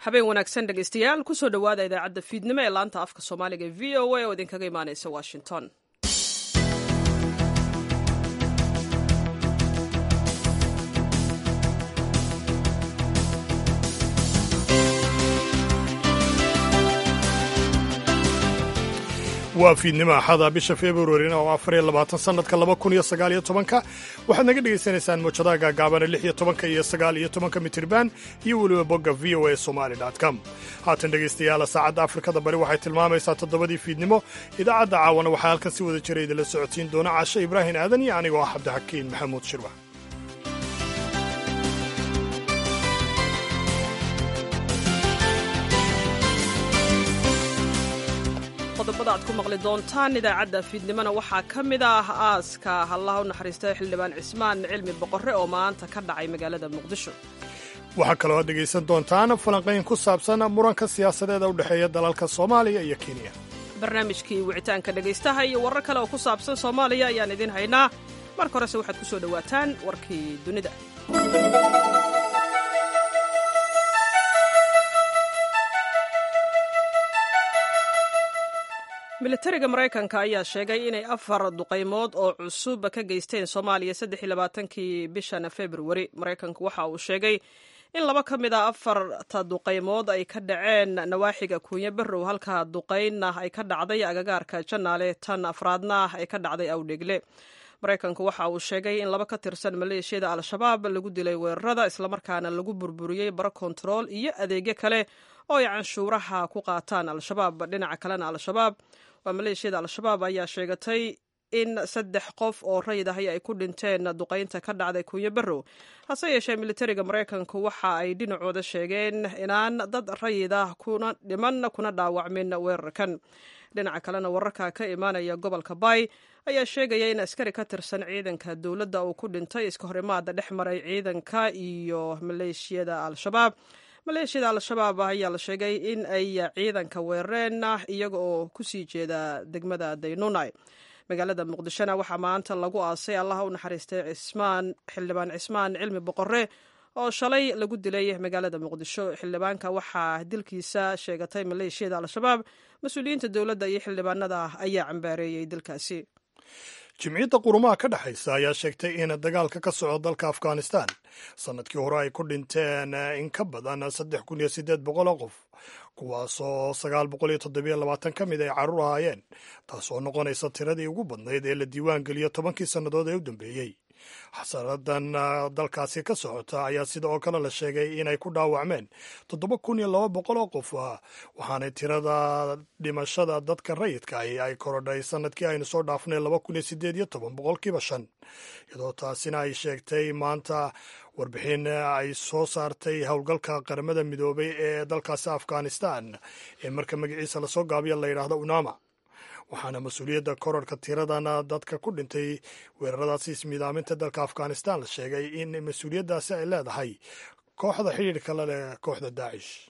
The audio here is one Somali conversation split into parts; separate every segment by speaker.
Speaker 1: habeen wanaagsan dhegaystayaal kusoo dhowaada idaacadda fiidnimo ee laanta afka soomaaliga ee v o a oo idinkaga imaanaysa washington
Speaker 2: waa fiidnimo axada bisha februarina oo afar iyo labaatan sanadka laba kun iyo sagaal iyo tobanka waxaad naga dhagaysanaysaan muujadaha gaagaabana lix iyo tobanka iyo sagaal iyo tobanka mitirban iyo weliba bogga v o a somali com haatan dhegaystayaala saacadda afrikada bari waxay tilmaamaysaa toddobadii fiidnimo idaacadda caawana waxaa halkan si wada jira idinla socodsiin doona caashe ibraahim aadan iyo anigoo ah cabdixakiin maxamuud shirwax
Speaker 1: qodobada aad ku maqli doontaan idaacadda fiidnimona waxaa ka mid ah aaska hallaha u naxariista xildhibaan cismaan cilmi boqorre oo maanta ka dhacay magaalada muqdisho
Speaker 2: waxaa kaloo aad dhegaysan doontaan falanqayn ku saabsan muranka siyaasadeeda u dhexeeya dalalka soomaaliya iyo kenya
Speaker 1: barnaamijkii wicitaanka dhegaystaha iyo warar kale oo ku saabsan soomaaliya ayaan idiin haynaa marka horese waxaad ku soo dhowaataan warkii dunida militariga maraykanka ayaa sheegay inay afar duqaymood oo cusub ka geysteen soomaaliya saddex iyo labaatankii bishan februari maraykanku waxa uu sheegay in laba ka mid a afarta duqaymood ay ka dhaceen nawaaxiga kuunyo barrow halka duqaynna ay ka dhacday agagaarka janaale tan afraadna ay ka dhacday awdhegle maraykanku waxa uu sheegay in laba ka tirsan maleeshiyada al-shabaab lagu dilay weerarada islamarkaana lagu burburiyey baro kontarool iyo adeegyo kale oo ay canshuuraha ku qaataan al-shabaab dhinaca kalena al-shabaab waa maleeshiyada al-shabaab ayaa sheegatay in saddex qof oo rayid ahi ay ku dhinteen duqaynta ka dhacday kuunyo barrow hase yeeshee militariga maraykanku waxa ay dhinacooda sheegeen inaan dad rayid ah kuna dhiman kuna dhaawacmin weerarkan dhinaca kalena wararka ka imaanaya gobolka bay ayaa sheegaya in askari ka tirsan ciidanka dowladda uu ku dhintay iska hor imaada dhex maray ciidanka iyo maleeshiyada al-shabaab maleeshiyada al-shabaab ayaa la sheegay in ay ciidanka weerareen iyaga oo kusii jeeda degmada daynunai magaalada muqdishona waxaa maanta lagu aasay allaha u naxariistay cismaan xildhibaan cismaan cilmi boqorre oo shalay lagu dilay magaalada muqdisho xildhibaanka waxaa dilkiisa sheegatay maleeshiyada al-shabaab mas-uuliyiinta dowladda iyo xildhibaanada ayaa cambaareeyey dilkaasi
Speaker 2: jimciyadda qurumaha ka dhexaysa ayaa sheegtay in dagaalka ka socda dalka afghanistan sannadkii hore ay ku dhinteen in ka badan saddex kun iyo siddeed boqol oo qof kuwaasoo sagaal boqol iyo toddobiyo labaatan ka mid ay carruur ahaayeen taasoo noqonaysa tiradii ugu badnayd ee la diiwaan geliyo tobankii sannadood ee u dambeeyey xasaradan dalkaasi ka socota ayaa sida oo kale la sheegay inay ku dhaawacmeen toddoba kun iyo laba boqol oo qof waxaanay tirada dhimashada dadka rayidkaahi ay korodhay sannadkii aynu soo dhaafnay laba kun iyo siddeed iyo toban boqolkiiba shan iyadoo taasina ay sheegtay maanta warbixin ay soo saartay howlgalka qaramada midoobay ee dalkaasi afghanistan ee marka magaciisa lasoo gaabiya la yidhaahdo unama waxaana mas-uuliyadda korarka tiradan dadka ku dhintay weeraradaasi ismiidaaminta dalka afghanistan la sheegay in mas-uuliyaddaasi ay leedahay kooxda xidhiidhka la leh kooxda daacish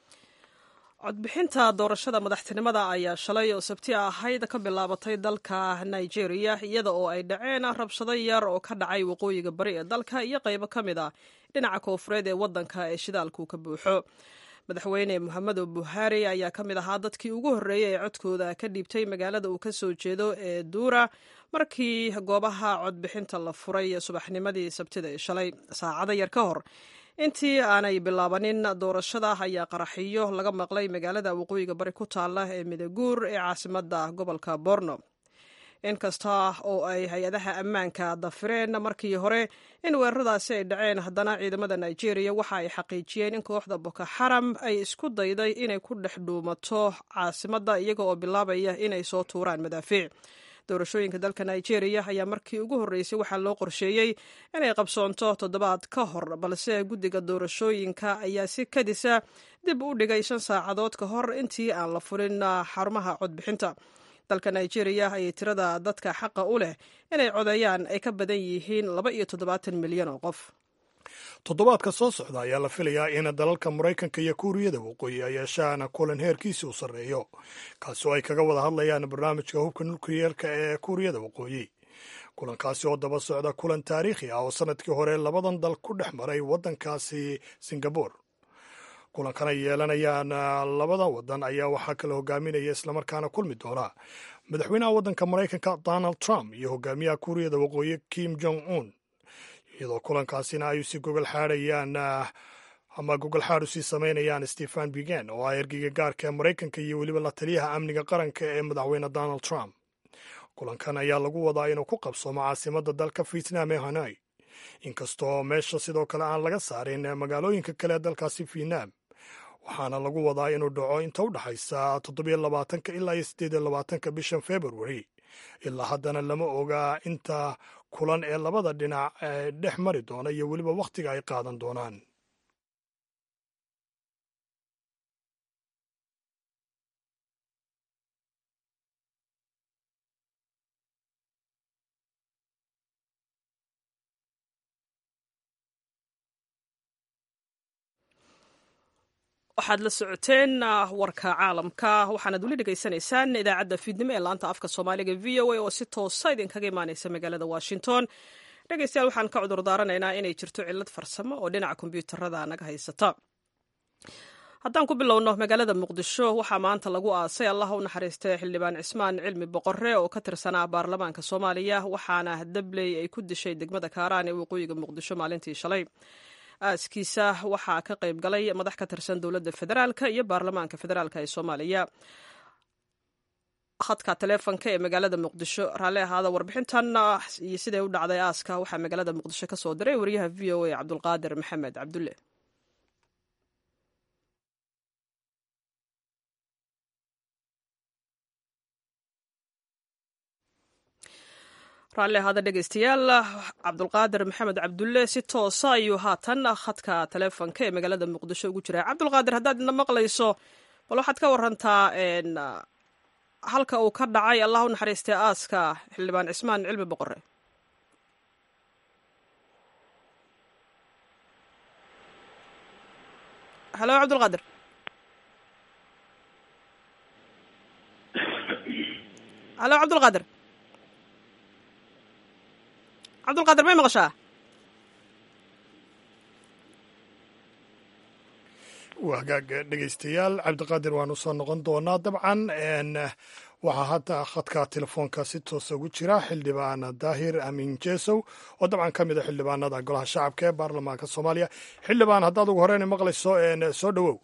Speaker 1: codbixinta doorashada madaxtinimada ayaa shalay oo sabti ahayd ka bilaabatay dalka nigeria iyada oo ay dhaceen rabshado yar oo ka dhacay waqooyiga bari ee dalka iyo qaybo ka mid a dhinaca koofureed ee waddanka ee shidaalku ka buuxo madaxweyne mohamedo buhari ayaa ka mid ahaa dadkii ugu horreeyey ee codkooda ka dhiibtay magaalada uu ka soo jeedo ee duura markii goobaha codbixinta la furay subaxnimadii sabtida ee shalay saacado yar ka hor intii aanay bilaabanin doorashada ayaa qaraxiyo laga maqlay magaalada waqooyiga bari ku taala ee midaguur ee caasimada gobolka borno inkasta oo ay hay-adaha ammaanka dafireen markii hore in weeraradaasi ay dhaceen haddana ciidamada nigeria waxa ay xaqiijiyeen in kooxda boko xaram ay isku dayday inay ku dhex dhuumato caasimadda iyaga oo bilaabaya inay soo tuuraan madaafiic doorashooyinka dalka nigeria ayaa markii ugu horreysay waxaa loo qorsheeyey inay qabsoonto toddobaad ka hor balse guddiga doorashooyinka ayaa si kadisa dib u dhigay shan saacadood ka hor intii aan la furin xarumaha codbixinta dalka nigeria ayay tirada dadka xaqa u leh inay codeeyaan ay ka badan yihiin laba iyo toddobaatan milyan oo qof
Speaker 2: toddobaadka soo socda ayaa la filayaa in dalalka maraykanka iyo kuuriyada waqooyi ay yeeshaan kulan heerkiisi u sarreeyo kaasi oo ay kaga wada hadlayaan barnaamijka hubka nukliyeerka ee kuuriyada waqooyi kulankaasi oo daba socda kulan taariikhi ah oo sannadkii hore labadan dal ku dhex maray waddankaasi singabore kulankan ay yeelanayaan labada wadan ayaa waxaa kala hogaaminaya islamarkaana kulmi doona madaxweynaha waddanka maraykanka donald trump iyo hogaamiyaha kuuriyada waqooyi kim jong un iyadoo kulankaasina ay usii gogol xaadhayaan ama gogol xaad usii samaynayaan stephen bigen oo ah ergeyga gaarka ee maraykanka iyo weliba la taliyaha amniga qaranka ee madaxweyne donald trump kulankan ayaa lagu wadaa inuu ku qabsoomo caasimadda dalka vietnam ee hanoi inkastoo meesha sidoo kale aan laga saarin magaalooyinka kale ee dalkaasi vietnam waxaana lagu wadaa inuu dhaco inta u dhexaysa toddobiyo labaatanka ilaa iyo siddeed iyo labaatanka bishan february ilaa haddana lama oga inta kulan ee labada dhinac ee dhex mari doona iyo weliba wakhtiga ay qaadan doonaan
Speaker 1: waxaad la socoteen warka caalamka waxaanaad weli dhegaysanaysaan idaacadda fiidnimo ee laanta afka soomaaliga v o a oo si toosa idinkaga imaaneysa magaalada washington dhegeystayaal waxaan ka cudur daaranaynaa inay jirto cillad farsamo oo dhinaca kombyuutarada naga haysata haddaan ku bilowno magaalada muqdisho waxaa maanta lagu aasay allah u naxariistay xildhibaan cismaan cilmi boqore oo ka tirsanaa baarlamaanka soomaaliya waxaana dabley ay ku dishay degmada kaaraan ee waqooyiga muqdisho maalintii shalay aaskiisa waxaa ka qayb galay madax ka tirsan dowladda federaalka iyo baarlamaanka federaalk ee soomaaliya khadka taleefonka ee magaalada muqdisho raalli ahaada warbixintan iyo siday u dhacday aaska waxaa magaalada muqdisho ka soo diray wariyaha v o a cabdulqaadir maxamed cabdulle raalli ahaada dhegeystayaal cabdulqaadir maxamed cabdulle si toosa ayuu haatan khadka taleefonka ee magaalada muqdisho ugu jiraa cabdulqaadir haddaad ina maqlayso bal waxaad ka warantaa halka uu ka dhacay allah u naxariistay aaska xildhibaan cismaan cilmi boqore halo cabdulqaadir halo cabdulqaadir cabdulqaadir may maqashaa
Speaker 2: waa hagaag dhegeystayaal cabdiqaadir waanu soo noqon doonaa dabcan waxaa hadda khadka telefoonka si toosa ugu jira xildhibaan daahir amiin jesow oo dabcan ka mid a xildhibaanada golaha shacabka ee baarlamaanka soomaaliya xildhibaan haddaad ugu horeyna maqlayso soo dhowow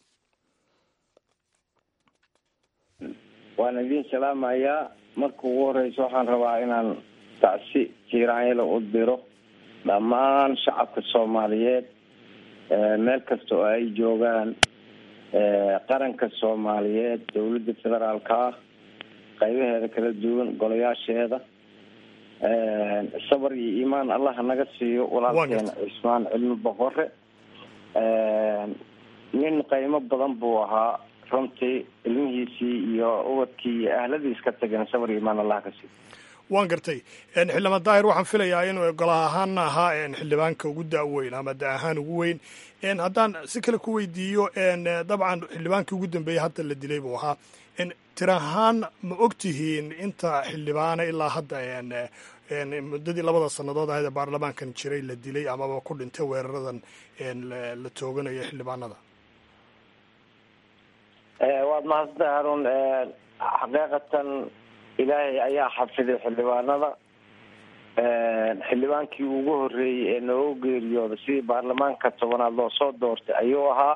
Speaker 3: waan idiin salaamayaa marka ugu horeysa waxaan rabaa inaan tacsi jiiraanyala u diro dhammaan shacabka soomaaliyeed meel kasta oo ay joogaan qaranka soomaaliyeed dowladda federaalka ah qaybaheeda kala duwan golayaasheeda sabar iyo iimaan allaha naga siiyo walaalkeena cismaan cilmi boqore nin qaymo badan buu ahaa runtii ilmihiisii iyo ubadkii iyo ahladiis ka tageen sabar iyo iimaan allaha ka siiyo
Speaker 2: waan gartay xildhibaan daahir waxaan filayaa inuu golaha ahaana ahaa xildhibaanka ugu da-weyn ama da ahaan ugu weyn haddaan si kale ku weydiiyo dabcan xildhibaankii ugu dambeeyey hadda la dilay buu ahaa tir ahaan ma og tihiin inta xildhibaana ilaa hadda muddadii labada sannadood ahayd ee baarlamaankan jiray la dilay amaba ku dhintay weeraradan la tooganayo xildhibaanada
Speaker 3: waad mahadsantahay harun xaqiiqatan ilaahay ayaa xafiday xildhibaanada xildhibaankii ugu horeeyey ee nooga geeriyooda sidii baarlamaanka tobanaad loo soo doortay ayuu ahaa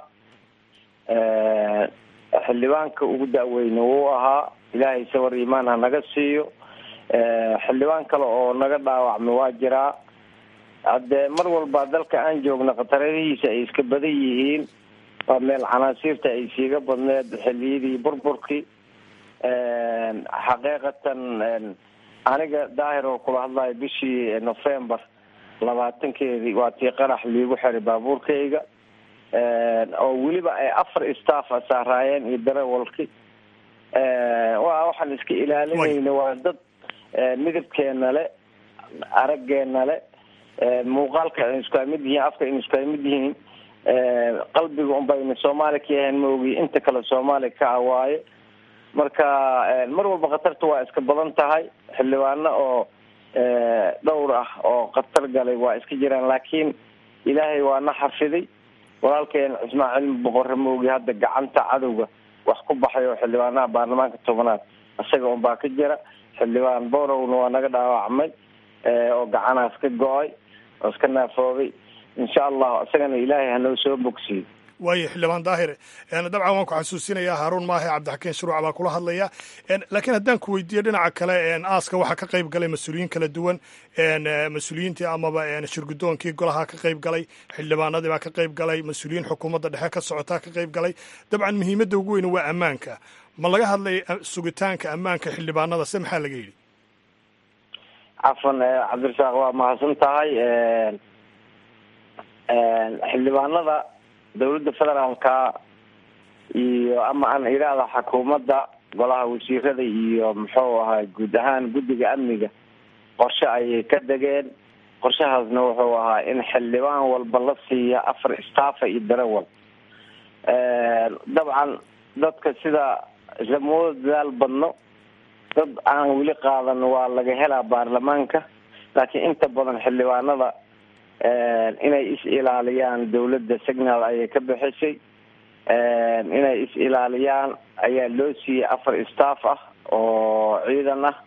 Speaker 3: xildhibaanka ugu da-weyne wuu ahaa ilaahay sawar iimaan ha naga siiyo xildhibaan kale oo naga dhaawacmay waa jiraa haddee mar walba dalka aan joogna khataradihiisa ay iska badan yihiin waa meel canaasiirta ay siiga badneed xiliyadii burburkii xaqiiqatan aniga daahir oo kula hadlayo bishii november labaatankeedii waa tii qarax liigu xiray baabuurkayga oo weliba ay afar staff saaraayeen iyo darawalki wa waxaan iska ilaalinayna waa dad midabkeena le araggeena le muuqaalka aynu iskaa mid yihiin afka aynu iskaa mid yihiin qalbiga un baynu soomaali ka yahayn maogi inta kale soomaali ka ah waaye marka mar walba khatarta waa iska badan tahay xildhibaano oo dhowr ah oo khatar galay waa iska jiraan laakiin ilaahay waa na xafiday walaalkeen cismaan cilmi boqorre moogi hadda gacanta cadowga wax ku baxay oo xildhibaanaha baarlamaanka tobanaad isaga un baa ka jira xildhibaan borowna waa naga dhaawacmay oo gacanaas ka go-ay oo iska naafoobay insha allahu isagana ilaahay hanoo soo bogsiyo
Speaker 2: waayo xildhibaan daahir dabcan waan ku xasuusinayaa haaruun maahe cabdixakiin shuruuc baa kula hadlaya laakiin haddaan ku weydiiyo dhinaca kale aaska waxaa ka qayb galay mas-uuliyiin kala duwan mas-uuliyiintii amaba shirgudoonkii golaha ka qayb galay xildhibaanadii baa ka qayb galay mas-uuliyiin xukuumadda dhexe ka socotaa ka qayb galay dabcan muhiimadda ugu weyne waa ammaanka ma laga hadlay sugitaanka ammaanka xildhibaanada se maxaa laga yidhi
Speaker 3: cafan cabdirasaaq waa mahadsan tahay xildhibaanada dawladda federaalka iyo ama aan idhaahda xukuumadda golaha wasiirada iyo muxuu ahaa guud ahaan guddiga amniga qorshe ayay ka degeen qorshahaasna wuxuu ahaa in xildhibaan walba la siiya afar staffa iyo darawal dabcan dadka sida islamooda dadaal badno dad aan weli qaadan waa laga helaa baarlamaanka laakiin inta badan xildhibaanada inay is ilaaliyaan dawladda signal ayay ka bixisay inay is ilaaliyaan ayaa loo siiyey afar staff ah oo ciidan ah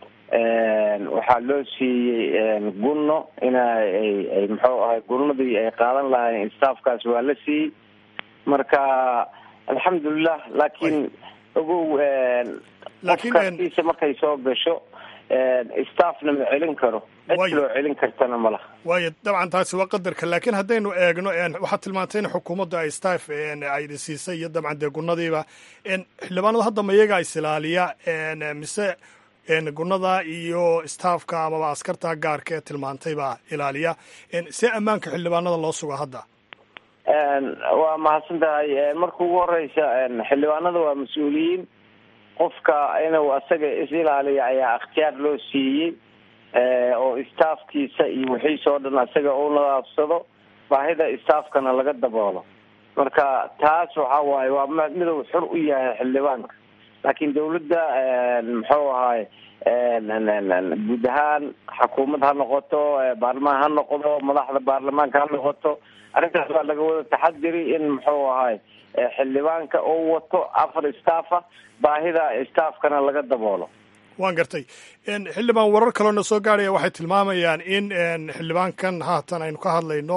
Speaker 3: waxaa loo siiyey gunno ina ay muxuu ahay gunnadii ay qaadan lahaayeen staffkaas waa la siiyey marka alxamdulilah laakiin ogow qofkastiisa markay soo gasho staffna ma celin karo cid loo celin kartana ma laha
Speaker 2: waayo dabcan taasi waa qadarka laakiin haddaynu eegno waxaad tilmaantay in xukuumadda ay staff ay siisay iyo dabcan dee gunnadiiba xildhibaanada hadda ma iyagaa isilaaliya mise gunnada iyo staffka amaba askarta gaarka ee tilmaantay baa ilaaliya see ammaanka xildhibaanada loo suga hadda
Speaker 3: waa mahadsan tahay marka ugu horeysa xildhibaanada waa mas-uuliyiin qofka inuu asaga is ilaaliya ayaa ikhtiyaar loo siiyey oo staffkiisa iyo wixiisa oo dhan asaga uu nadaafsado baahida staffkana laga daboolo marka taas waxa waaye waa miduu xur u yahay xildhibaanka laakiin dawladda muxuu ahaay guud ahaan xukuumad ha noqoto baarlamaan ha noqdo madaxda baarlamaanka ha noqoto arrintaas waa laga wada taxadiri in muxuu ahaay xildhibaanka uu wato afar staffa baahida staffkana laga daboolo
Speaker 2: waan gartay xildhibaan warar kaloo na soo gaaraya waxay tilmaamayaan in xildhibaankan haatan aynu ka hadlayno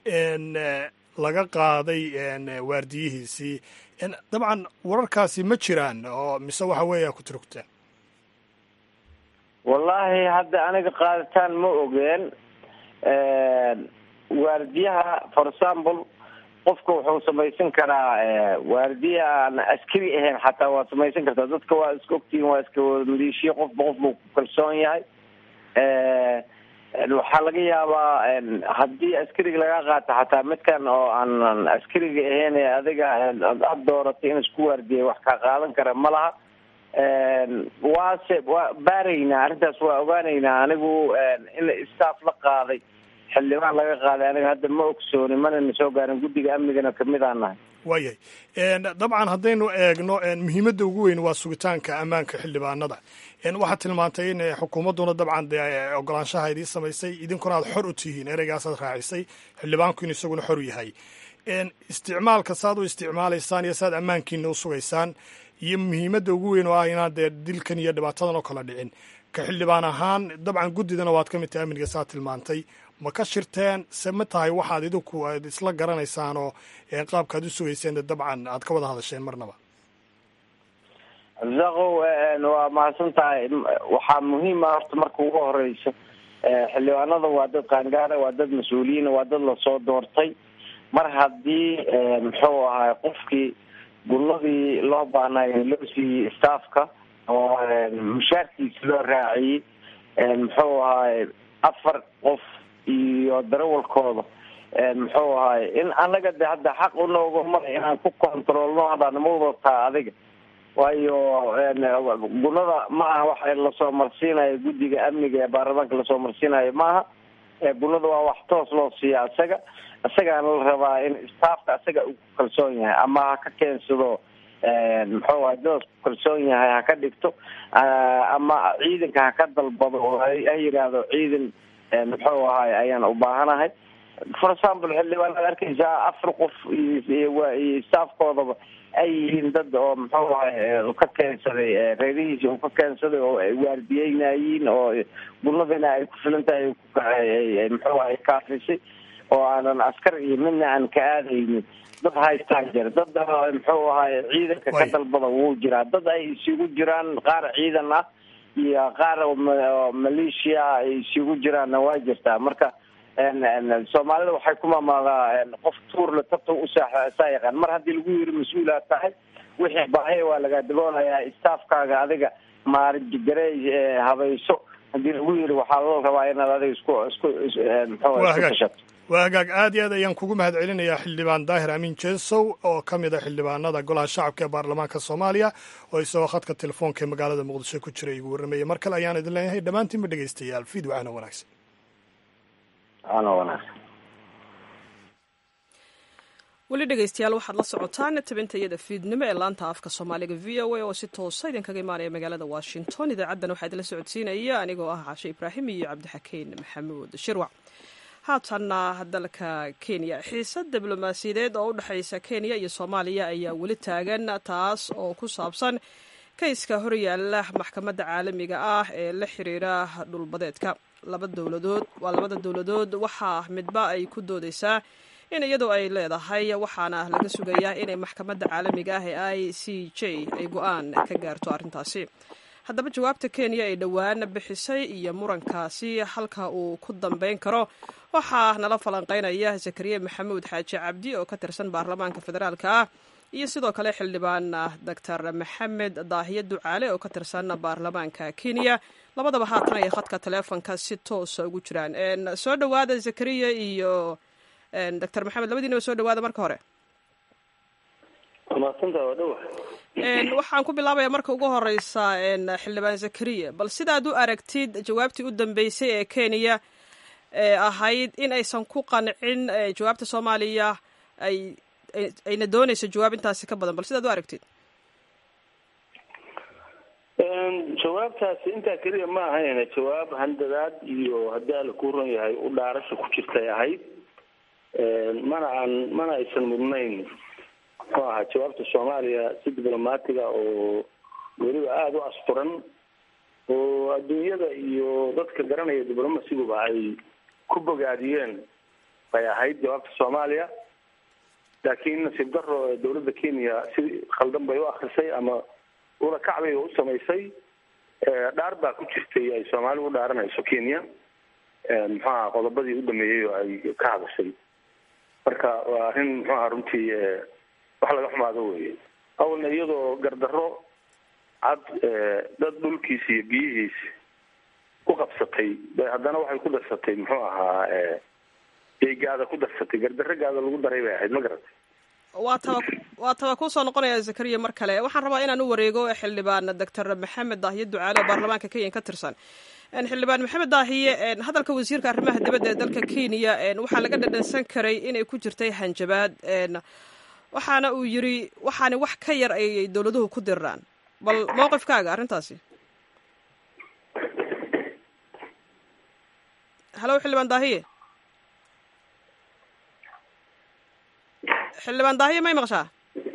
Speaker 2: laga qaaday waardiyihiisii dabcan wararkaasi ma jiraan oo mise waxa weeya ku turugtaan
Speaker 3: wallaahi hadda aniga qaaditaan ma ogeen waardiyaha for example qofka wuxuu samaysan karaa waardiya aan askari ahayn xataa waa samaysan kartaa dadka waa iska ogtihiin waa iska wada maleeshiya qofba qof buu ku kalsoon yahay waxaa laga yaabaa haddii askariga laga qaato xataa midkan oo aan askariga ahayn ee adiga aada dooratay in isku waardiyay wax kaa qaadan kara ma laha waase waa baaraynaa arrintaas waa ogaaneynaa anigu in staff la qaaday xildhibaan laga qaaday aniga hadda ma ogsooni mana na soo gaarin guddiga amnigana kamid aan nahay
Speaker 2: waayahay dabcan haddaynu eegno muhiimadda ugu weyn waa sugitaanka ammaanka xildhibaanada waxaad tilmaantay in xukuumadduna dabcan dee ogolaanshaha idii samaysay idinkuna aad xor u tihiin ereygaasaad raacisay xildhibaanku in isaguna xor yahay isticmaalka saad u isticmaalaysaan iyo saad ammaankiina u sugaysaan iyo muhiimadda ugu weyn oo ah inaan dee dilkan iyo dhibaatadan oo kala dhicin ka xildhibaan ahaan dabcan guddidana waad ka mid tahay amniga saad tilmaantay ma ka shirteen se ma tahay waxaad idinku aad isla garanaysaan oo qaabkaad u sugayseen dabcan aad ka wada hadasheen marnaba
Speaker 3: abdisaaqow waa mahadsan tahay waxaa muhiim ah horta marka ugu horeysa xildhibaanada waa dad qaangaara waa dad mas-uuliyiin waa dad lasoo doortay mar haddii muxuu ahay qofkii gulladii loo baahnaay loo siiyey staffka oo mushaarkiisa loo raaciyey muxuu ahay afar qof iyo darawalkooda muxuu ahay in anaga de hadda xaq unooga maray inaan ku controlno hadaan ma wadataa adiga waayo gunada ma aha wax lasoo marsiinayo guddiga amniga ee baarlamaanka lasoo marsiinayo maaha gunada waa wax toos loo siiya isaga isagaana la rabaa in staffka isaga uu ku kalsoon yahay ama ha ka keensado muxuu ahay dadas ku kalsoon yahay ha ka dhigto ama ciidanka ha ka dalbado oo ha yidhaahdo ciidan muxuu ahay ayaan u baahanahay for example xildhibaanaad arkaysaa afar qof iyo staafkoodaba ay yihiin dad oo muxuu ahay ka keensaday reerihiisi uu ka keensaday oo ay waardiyeynayiin oo bunadina ay ku filan tahay muxuu ahay kaafisay oo aanan askar iyo midna aan ka aadaynin dad haystaan jira dad muxuu ahay ciidanka ka dalbada wuu jiraa dad ay isugu jiraan qaar ciidan ah iyo qaar maleeshiya ay isugu jiraanna waa jirtaa marka soomaalida waxay ku mamaadaa qof tuurle tabta usaa yaqaan mar haddii lagu yiri mas-uulaad tahay wixii baahaya waa lagaa daboolayaa staafkaaga adiga maargareey habayso haddii lagu yiri waxaa loo rabaa inaad adiga isku isku muxuu isku tashato
Speaker 2: waa hagaag aad iyo aad ayaan kugu mahad celinayaa xildhibaan daahir amiin jeesow oo ka mid a xildhibaanada golaha shacabka ee baarlamaanka soomaaliya oo isagoo khadka telefoonka ee magaalada muqdisho ku jira igu warramaya mar kale ayaan idin leeyahay dhammaantiinba dhegaystayaal fiid wacana wanaagsan
Speaker 3: ana wanaagsan
Speaker 1: weli dhegaystayaal waxaad la socotaan tabinta iyada fiidnimo ee laanta afka soomaaliga v o a oo si toosa idinkaga imaanaya magaalada washington idaacaddan waxaa idinla socodsiinaya anigoo ah cashe ibraahim iyo cabdixakiin maxamuud shirwac haatanna dalka kenya xiisad diblomaasiyadeed oo u dhexaysa kenya iyo soomaaliya ayaa weli taagan taas oo ku saabsan kayska horyaala maxkamadda caalamiga ah ee la xiriira dhulbadeedka laba dowladood waa labada dowladood waxaa midba ay ku doodeysaa in iyadu ay leedahay waxaana laga sugayaa inay maxkamadda caalamiga ah ee i c j ay go-aan ka gaarto arrintaasi haddaba jawaabta kenya ay dhowaan bixisay iyo murankaasi halka uu ku dambeyn karo waxaa nala falanqeynaya zakariya maxamuud xaaji cabdi oo ka tirsan baarlamaanka federaalka ah iyo sidoo kale xildhibaan doctor maxamed daahiye ducaale oo ka tirsan baarlamaanka kenya labadaba haatan ay khadka taleefonka si toosa ugu jiraan soo dhowaada zakariya iyo doctor maxamed labadiinaba soo dhowaada marka hore waxaan ku bilaabaya marka ugu horeysa xildhibaan zakariya bal sidaad u aragtid jawaabtii u dambeysay ee kenya ee ahayd in aysan ku qancin jawaabta soomaaliya ay ayna dooneyso jawaab intaasi ka badan bal sidaad u aragtid
Speaker 4: jawaabtaasi intaa keliya ma ahayn jawaab handadaad iyo haddii alla kuu ron yahay u dhaarasha ku jirtay ahayd mana aan mana aysan mudnayn muxuu ahaa jawaabta soomaaliya si diblomaatiga oo weliba aada u asturan oo adduunyada iyo dadka garanaya diblomasiguba ay ku bogaadiyeen bay ahayd jawaabta soomaaliya laakiin nasiib daro dawladda kenya si khaldan bay u akrisay ama ula kacbay u samaysay dhaar baa ku jirtay ay soomaali u dhaaranayso kenya muxuu aha qodobadii u dhameeyey oo ay ka hadashay marka waa arrin muxuu aha runtii wax laga xumaado weye awalna iyadoo gardarro cad dad dhulkiisi iyo biyihiisi ku qabsatay bay haddana waxay ku darsatay muxuu ahaa gaada ku darsatay gardarro gaada lagu daray bay ahayd ma garatay
Speaker 1: waa taba waa taba kusoo noqonaya zakariya mar kale waxaan rabaa inaan u wareego xildhibaan doctor maxamed daahiye ducaale oo baarlamaanka kenya ka tirsan xildhibaan maxamed daahiye hadalka wasiirka arrimaha dibadda ee dalka kenya waxaa laga dhadhansan karay inay ku jirtay hanjabaad waxaana uu yiri waxaani wax ka yar ayay dowladuhu ku diraan bal mowqifkaaga arrintaasi halo xildhibaan daahiye xildhibaan daahiye may maqshaa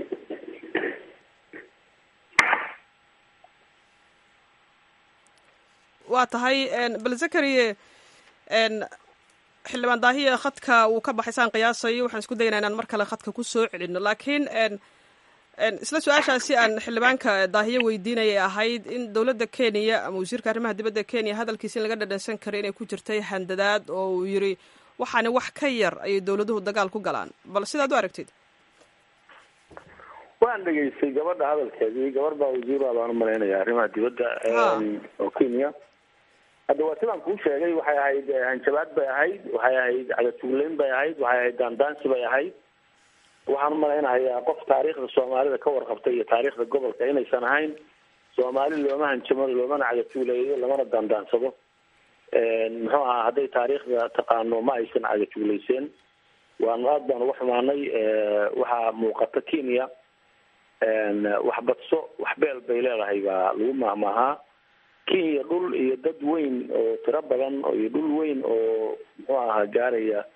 Speaker 1: waa tahay bal zakariye xildhibaan daahiye khadka wuu ka baxay saan qiyaasayo waxaan isku daynaa inaan mar kale khadka ku soo celino laakiin isla su-aashaasi aan xildhibaanka daahiye weydiinayay ahayd in dowladda kenya ama wasiirka arrimaha dibadda kenya hadalkiisa in laga dhadhansan karay inay ku jirtay handadaad oo uu yiri waxaani wax ka yar ayay dowladuhu dagaal ku galaan bal sidaad u aragtid
Speaker 4: waan dhegaystay gabadha hadalkeedii gabar baa wasiira baan umalaynaya arrimaha dibadda oo kenya hadda waa sidaan kuu sheegay waxay ahayd hanjabaad bay ahayd waxay ahayd cadatuulayn bay ahayd waxay ahayd daandaansi bay ahayd waxaan umalaynahayaa qof taariikhda soomaalida ka warqabtay iyo taariikhda gobolka inaysan ahayn soomaali looma hanjamo loomana cadatuuleeyo lamana daandaansado muxuu ahaa hadday taariikhda taqaano ma aysan cagatuulayseen waanu aad baan uga xumaanay waxaa muuqata kenya wax badso wax beel bay leedahay baa lagu maahmaahaa kenya dhul iyo dad weyn oo tiro badan iyo dhul weyn oo muxuu ahaa gaaraya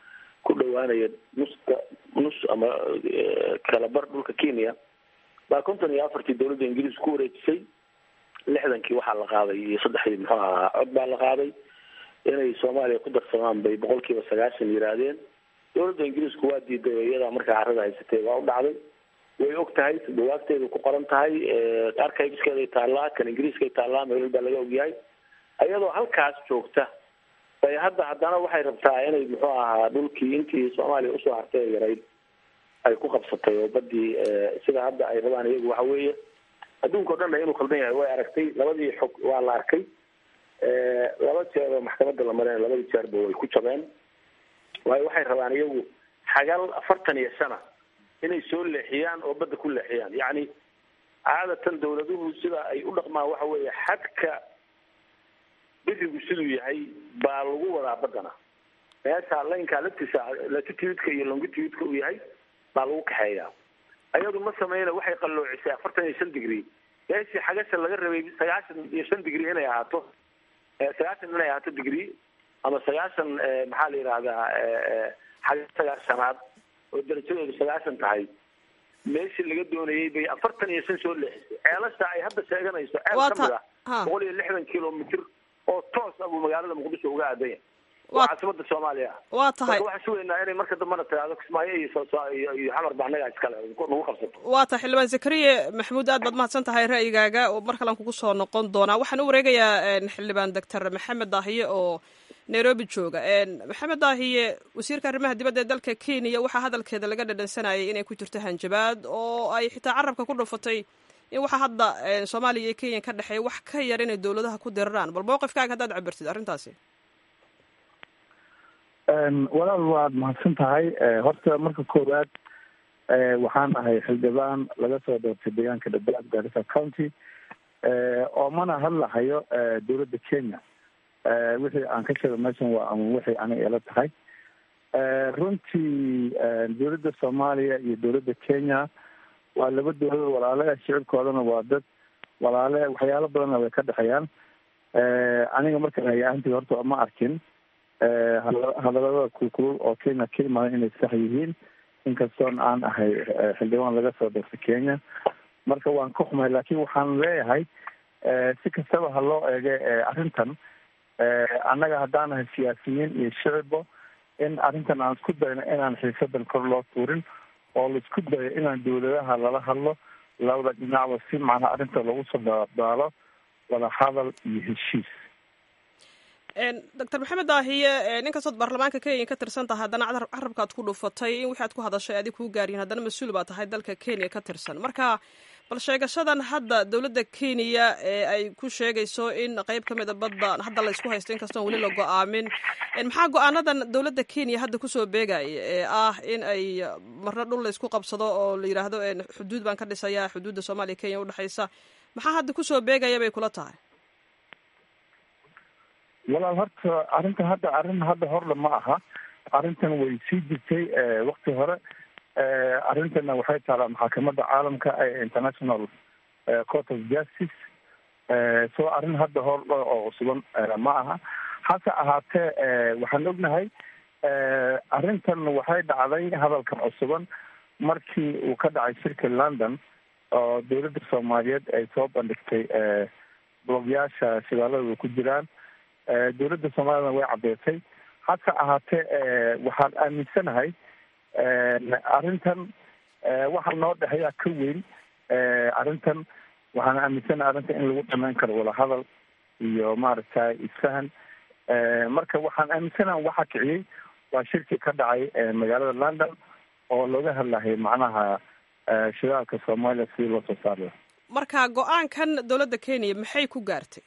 Speaker 4: ku dhawaanaya nuska nus ama kalabar dhulka kenya baa konton iyo afartii dawladda ingiriis ku wareejisay lixdankii waxaa la qaaday iyo saddexdii muxuu ahaa cod baa la qaaday inay soomaaliya ku darsamaan bay boqol kiiba sagaashan yihaahdeen dawladda ingiriisku waa diiday oo iyadaa markaa carada haysatay waa u dhacday way og tahay dawaagteedu ku qoran tahay archiveskeeday taallaa kan ingiriiskay taallaa meel baa laga ogyahay iyadoo halkaas joogta bay hadda haddana waxay rabtaa inay muxuu ahaa dhulkii intii soomaaliya usoo hartay yarayd ay ku qabsatay oo badii sida hadda ay rabaan iyagu waxa weeye adduunka o dhanna inuu khaldan yahay way aragtay labadii xog waa la arkay laba jeer oo maxkamadda la mareen labadii jeerba way ku jabeen waayo waxay rabaan iyagu xagal afartan iyo sana inay soo leexiyaan oo badda ku leexiyaan yacni caadatan dawladuhu sida ay u dhaqmaan waxa weeye xadka birigu siduu yahay baa lagu wadaa baddana meesha laynkaa laftiisa latitudka iyo longitudka uu yahay baa lagu kaxeeyaa ayadu ma sameyna waxay qalloocisay afartan iyo shan degree meeshii xagasha laga rabay sagaashan iyo shan degree inay ahaato sagaashan inay ahaato degree ama sagaashan maxaa la yidhahdaa xaga sagaashanaad oo darajadeedu sagaashan tahay meeshii laga doonayay bay afartan iyo shan soo leexisay ceelasha ay hadda sheeganayso ceel kamid ah boqol iyo lixdan kilomitr oo toos ah buu magaalada muqdisho uga aadan yahay waa caasimada soomaaliya
Speaker 1: waa tahay
Speaker 4: marka waxaan sugaynaa inay marka dambena tiraahdo kismaayo iyo iyo iyo xamar ba annagaa iskale nagu qabsato
Speaker 1: waa tahay xildhibaan zakariye maxamuud aad baad mahadsan tahay ra'yigaaga oo mar kalean kugu soo noqon doonaa waxaan u wareegayaa xildhibaan doctor maxamed daahiye oo nairobi jooga maxamed daahiye wasiirka arrimaha dibadda ee dalka kenya waxaa hadalkeeda laga dhadhansanayay inay ku jirto hanjabaad oo ay xitaa carabka ku dhufatay in waxaa hadda soomaaliya iyo kenya ka dhexeeya wax ka yar inay dawladaha ku diraraan bal mowqifkaaga haddaad cabirtid arrintaasi
Speaker 5: walaal waad mahadsan tahay horta marka koowaad waxaan ahay xildhibaan laga soo doortay deegaanka dhadhaab garissa county oo mana hadlahayo dawladda kenya wixii aan ka sheego meeshan waa ama wixii aniga ila tahay runtii dawladda soomaaliya iyo dawladda kenya waa laba dawladood walaale shicibkoodana waa dad walaale waxyaalo badanna way ka dhexeeyaan aniga markaan hay ahantii horta ma arkin hadalada kulkulul oo kenya ka imaadan inay sax yihiin inkastoon aan ahay xildhibaan laga soo doortay kenya marka waan ka xumahay laakiin waxaan leeyahay si kastaba ha loo eege arrintan annaga haddaan nahay siyaasiyiin iyo shicibbo in arrintan aan isku dayno inaan xiisadan kor loo tuurin oo laisku dayo inaan dawladaha lala hadlo labada dhinacba si macnaha arrinta lagu soo daadaalo wada hadal iyo heshiis
Speaker 1: doctor maxamed daahiye ninkastood baarlamaanka kenya ka tirsan tahay haddana carabkaad ku dhufatay in wixi aad ku hadashay adig kuu gaaryihin haddana mas-uul baa tahay dalka kenya ka tirsan marka bal sheegashadan hadda dawladda kenya ee ay ku sheegayso in qeyb ka mida badda hadda laysku haysto inkastoon weli la go-aamin maxaa go-aanadan dawladda kenya hadda kusoo beegaya ee ah in ay marna dhul laysku qabsado oo la yidhaahdo xuduud baan ka dhisaya xuduudda soomaaliya kenya udhexaysa maxaa hadda kusoo beegaya bay kula tahay
Speaker 5: walaal horta arrintan hadda arrin hadda horle ma aha arrintan way sii jirtay wakti hore arrintana waxay taalaa maxaakamada caalamka ee international court of justice so arrin hadda hor oo cusuban ma aha hase ahaatee waxaan ognahay arrintan waxay dhacday hadalkan cusuban markii uu ka dhacay shirka london oo dawladda soomaaliyeed ay soo bandhigtay blogyaasha shidaalada ku jiraan dawladda soomaaliyana way caddeysay hase ahaatee waxaan aaminsanahay arrintan waxa noo dhexeeyaa ka weyn arrintan waxaan aaminsanahay arrintan in lagu dhamayn karo wadahadal iyo maaragtay isfahan marka waxaan aaminsanaha waxa kiciyey waa shirkii ka dhacay magaalada london oo looga hadlahay macnaha shidaalka soomaaliya sidii loo soo saarla
Speaker 1: marka go-aankan dawladda kenya maxay ku gaartay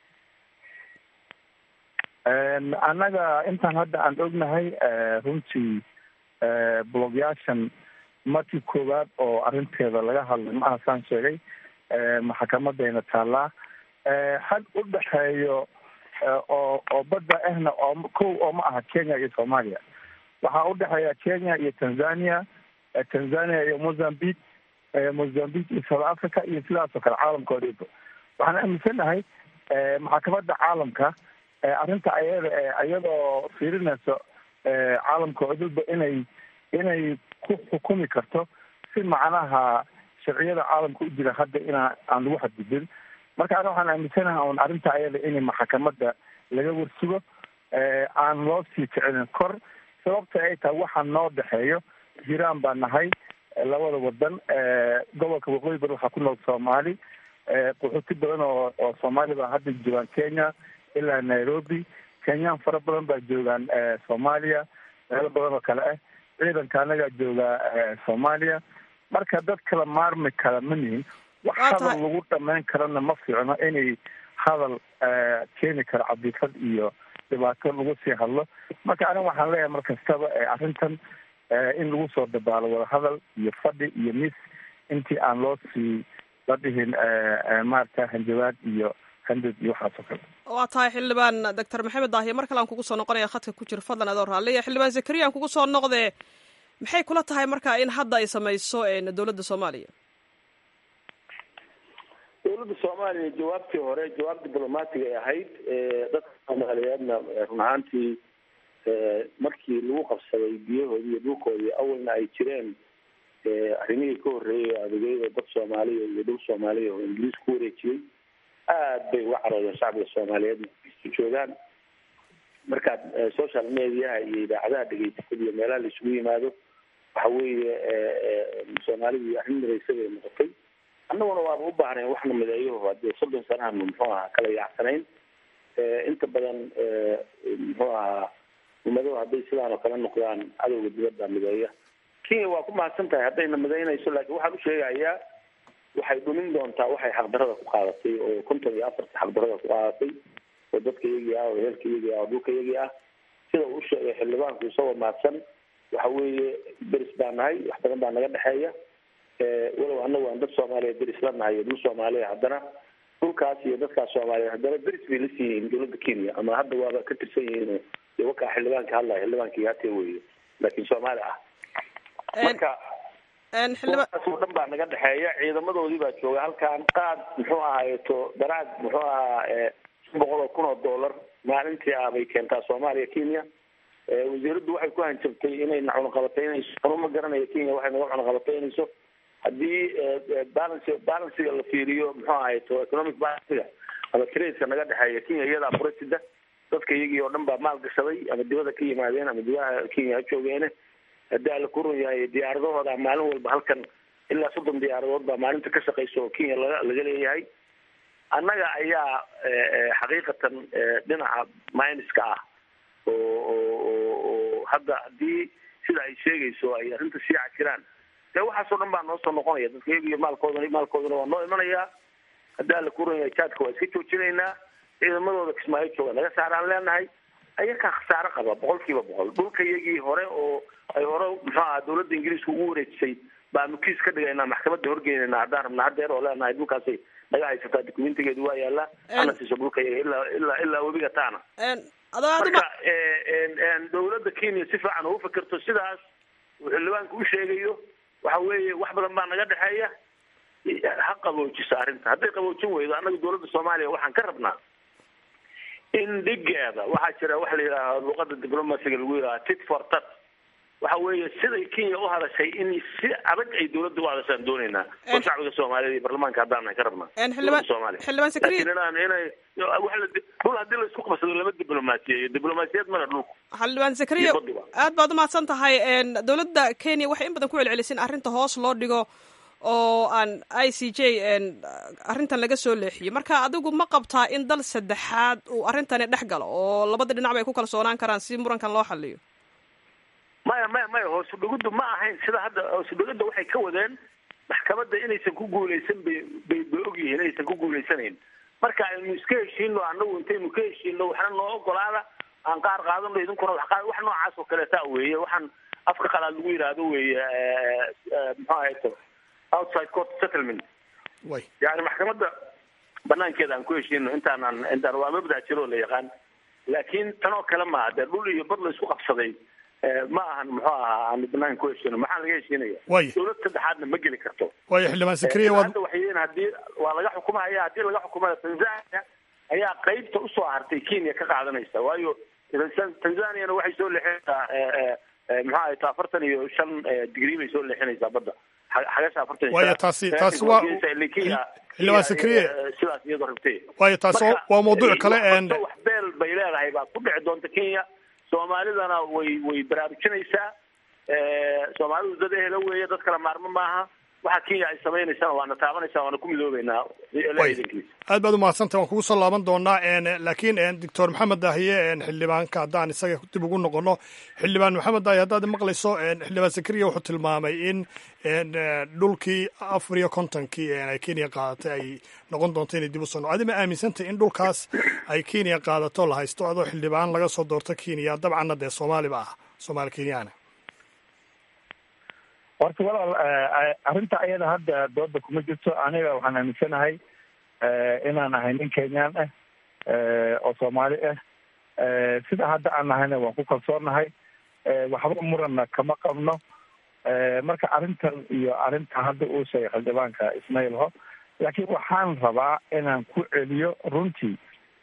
Speaker 5: annaga intaan hadda aan ognahay runtii blogyaashan markii koowaad oo arrinteeda laga hadlay ma ahasaan sheegay maxakamadayna taallaa had u dhexeeyo oo oo badda ahna oo kow oo ma aha kenya iyo soomaaliya waxaa u dhexeeya kenya iyo tanzania tanzania iyo mozambique mozambique iyo south africa iyo sidaas oo kale caalamka odhiba waxaan aaminsanahay maxakamadda caalamka arrinta ayada iyadoo fiirinayso caalamka cudurba inay inay ku xukumi karto si macnaha sharciyada caalamka u jira hadda inaa aan lagu xadgudbin marka ana waxaan aaminsanaha un arrinta ayada in maxkamadda laga warsugo aan loo sii kicinin kor sababta ay tahay waxaa noo dhexeeyo jiraan baa nahay labada wadan gobolka waqooyi bari waxaa ku nool soomaali qaxooti badan oo oo soomaali baa hadda joogaan kenya ilaa nairobi kenyaan fara badan baa joogaan soomaaliya meelo badan oo kale ah ciidanka anagaa joogaa soomaaliya marka dad kala maarmi kara ma nihin wax hadal lagu dhamayn karana ma fiicno inay hadal keeni karo cabdifad iyo dhibaato lagu sii hadlo marka aniga waxaan leeyahay mar kastaba arrintan in lagu soo dabaalo wadahadal iyo fadhi iyo mis intii aan loo sii la dhihin maarata hanjabaad iyo handad iyo waxaas oo kale
Speaker 1: waa tahay xildhibaan doctor maxamed daahiye mar kale aan kugu soo noqonaya khadka ku jira fadlan adoo raalliya xildhibaan zakariya aan kugu soo noqdee maxay kula tahay marka in hadda ay samayso dowladda soomaaliya
Speaker 4: dowladda soomaaliya jawaabtii hore jawaab diblomatig ay ahayd dadka soomaaliyeedna run ahaantii markii lagu qabsaday biyahoodii iyo dhulkoodii awalna ay jireen arrimihii ka horreeyay adeegyada dad soomaaliya iyo dhul soomaaliya oo ingiliis ku wareejiyey aad bay uga caroodeen shacbiga soomaaliyeedna isu joogaan markaad social mediaha iyo idaacadaha dhegeysatad iyo meelaha la isugu yimaado waxa weeye soomaalidu arrin midaysa bay noqotay annaguna waaba u baahnayn waxna mideeyo hadee soddon sanahanu muxuu ahaa kala yaacsanayn inta badan muxuu ahaa ummadahu hadday sidaan oo kale noqdaan cadowga dibadda mideeya kenya waa ku mahadsan tahay haddayna midaynayso laakiin waxaan u sheegayaa waxay dhumin doontaa waxay xaqdarada ku qaadatay oo konton iyo afarta xaqdarada ku qaadatay oo dadka iyagii ah oo heelka iyagii ah oo dhulka iyagii ah sida uu sheegay xildhibaanku isagoo mahadsan waxa weeye deris baa nahay wax badan baa naga dhexeeya walow anagu aan dad soomaaliya deris la nahay iyo dhul soomaaliya haddana dhulkaas iyo dadkaas soomaaliyeed haddana deris bay la siiyihiin dowladda kenya ama hadda waaba ka tirsan yihiin de wakaa xildhibaanka hadlaya xildhibaankii hatee weeye laakiin soomaali ah marka xildhibaankaas oo dhan baa naga dhexeeya ciidamadoodii baa jooga halkaan qaad muxuu ahaayeto daraad muxuu ahaa shan boqol oo kun oo dollar maalintii ah bay keentaa soomaaliya kenya wasiiraddu waxay ku hanjabtay inay na cunaqabataynayso anuma garanayo kenya waxay naga cunaqabataynayso haddii balance balansiga la fiiriyo muxuu ahayto economic balansiga ama tradeka naga dhexeeya kenya iyadaa furasida dadka iyagii oo dhan baa maal gashaday ama dibada ka yimaadeen ama dibaha kenya ha joogeene haddii alla ku run yahay diyaaradahooda maalin walba halkan ilaa soddon diyaaradood baa maalinta ka shaqeysa oo kenya laga laga leeyahay annaga ayaa xaqiiqatan dhinaca minuska ah oo oo oo hadda haddii sida ay sheegayso ay arrinta sii cajiraan dee waxaasoo dhan baa noo soo noqonaya dadka iyagiyo maalkoodana maalkoodana waa noo imanayaa haddii alla ku run yahay jaadka waa iska joojinaynaa ciidamadooda kismaayo jooga naga saaraan leenahay ayakaa khasaaro qaba boqol kiiba boqol dhulka iyagii hore oo ay hore muxuu aha dawladda ingiriiska ugu wareejisay baanu kiis ka dhigaynaa maxkamadda horgeynayna haddaan rabna hadeer oo leenahay dhulkaasay naga haysataa dokumentigeedu waa yaallaa ana siiso dhulka iyaga ilaa ilaa ilaa webiga taana marka dawladda kenya si fiican ugu fikirto sidaas uu xildhibaanka u sheegayo waxa weeye wax badan baa naga dhexeeya ha qaboojisa arrinta hadday qaboojin weydo annaga dawladda soomaaliya waxaan ka rabnaa in dhigeeda waxaa jira waxa la yidhaaha luqada diplomasiga lagu yidhaha tit for tat waxa weeye siday kenya u hadashay in si adag ay dawladda u hadashaan dooneynaa oo shacbiga soomaaliyeed iyo baarlamaanka haddaan ka rabnaa
Speaker 1: xildhibaan
Speaker 4: soomaaliya
Speaker 1: xildhibaan sakariya
Speaker 4: laakiin inaan inay wax la dhul haddii la isku qabsado lama diblomaasiyeeyo diblomaasiyad mana dhulku
Speaker 1: xildhibaan sakariya
Speaker 4: Dibadda.
Speaker 1: aad baad umahadsan tahay dowladda kenya waxay in badan ku celcelisay in arrinta hoos loo dhigo oo aan i c j arrintan laga soo leexiyey marka adigu ma qabtaa in dal saddexaad uu arrintani dhex galo oo labada dhinac bay ku kalsoonaan karaan si murankan loo xaliyo
Speaker 4: maya maya maya hoosu dhigiddu ma ahayn sida hadda hoosu dhigidda waxay ka wadeen maxkamadda inaysan ku guuleysan bay bay bay ogyihiin inaysan ku guuleysanayn marka aynu iska heshiino annagu intaynu ka heshiino waxna noo ogolaada aan qaar qaadano idinkuna wax qaad wax noocaas oo kaleeta weeye waxaan afka qalaad lagu yidhaahdo weeye muxuu ahayto outside court settlement
Speaker 2: way
Speaker 4: yani maxkamadda banaankeeda aan ku heshiino intaanaan intaan waa mabda jiro oo la yaqaan laakiin tan oo kale maaha dee dhul iyo bad la isku qabsaday eh, ma ahan muxuu ahaa aan banaanka ku heshiino maxaa laga heshiinaya
Speaker 2: Waayo.
Speaker 4: dawlad saddexaadna ma geli karto
Speaker 2: waayo xildhibaan sakariya
Speaker 4: Eh,
Speaker 2: waad
Speaker 4: hadda waxay yihiin haddii waa laga xukumaya haddii laga xukumaya tanzania ayaa qeybta usoo hartay kenya ka qaadanaysa waayo tanzaniana waxay soo leexinaysaa maxaa ahayta afartan iyo shan digrii bay soo leexinaysaa badda xagasha afartan iyo
Speaker 2: waayo taasi taasi waa xildhibaan sakriye
Speaker 4: sidaas iyadoo rabtay
Speaker 2: waayo taasi waa mawduuc kale
Speaker 4: wax beel bay leedahay baa ku dhici doonta kenya soomaalidana way way baraarujinaysaa soomaalidu dad ehela weeye dad kala maarmo maaha waxa kenya ay samaynaysana waana taabanaysaa waana ku midoobeynaa
Speaker 2: aad baad umahadsantahy waan kugu soo laaban doonaa laakiin doctor maxamed daahiye xildhibaanka haddaan isaga dib ugu noqono xildhibaan maxamed daahiye haddaad maqlayso xildhibaan sakariya wuxuu tilmaamay in dhulkii afar iyo kontonkii ay kenya qaadatay ay noqon doonto inay dib u soo adi ma aaminsantay in dhulkaas ay kenya qaadato la haysto adoo xildhibaan laga soo doorto kenya dabcanna dee soomaaliba ah soomaali kenyaana
Speaker 5: horta walaal arrinta ayada hadda dooda kuma jirto aniga waxaan aaminsanahay inaan ahay nin kenyaan ah oo soomaali ah sida hadda aan nahayna waan ku kalsoonahay waxba muranna kama qabno marka arrintan iyo arrinta hadda uu sheegay xildhibaanka ismail ho laakiin waxaan rabaa inaan ku celiyo runtii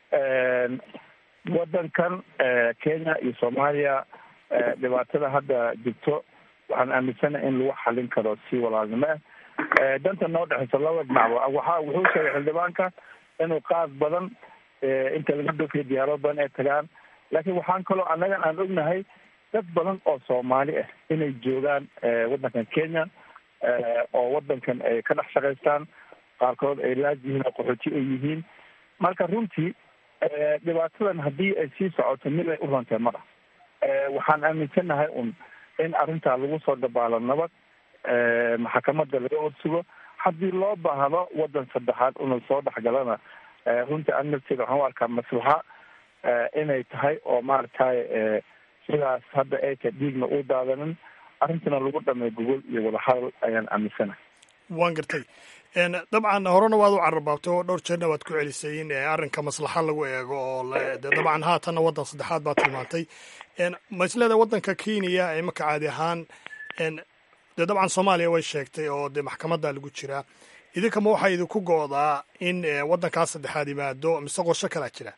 Speaker 5: waddankan kenya iyo soomaaliya dhibaatada hadda jirto waxaan aaminsanahay in lagu xalin karo si walaalnimo ah danta noo dhexeysa laba dhinacba waxa wuxuu sheegay xildhibaanka inuu qaad badan inta laga dhoofiyo diyaarado badan ay tagaan laakiin waxaan kaloo annagan aan ognahay dad badan oo soomaali ah inay joogaan waddankan kenya oo waddankan ay ka dhex shaqaystaan qaarkood ay laaj yihiin oo qaxooti ay yihiin marka runtii dhibaatadan haddii ay sii socoto mid ay u rantay mara waxaan aaminsanahay un in arrintaa lagu soo dabaalo nabad maxkamadda laga horsugo haddii loo baahdo waddan saddexaad inuu soo dhexgalana runtii anafteeda waxaan u arkaa maslaxa inay tahay oo maaragtay sidaas hadda ay tahay dhiigna u daadanin arrintana lagu dhamay gogol iyo wadahadal ayaan aaminsanahay
Speaker 2: waan gartay dabcan horena waad u cararbaabtay oo dhowr jeerna waad ku celisay in arrinka maslaxa lagu eego oo de dabcan haatanna waddan saddexaad baad tilmaantay ma isleedahay waddanka kenya ee marka caadi ahaan dee dabcan soomaaliya way sheegtay oo dee maxkamadda lagu jiraa idinkama waxaa idinku go'daa in waddankaas saddexaad yimaado mise qorsho kalaa jira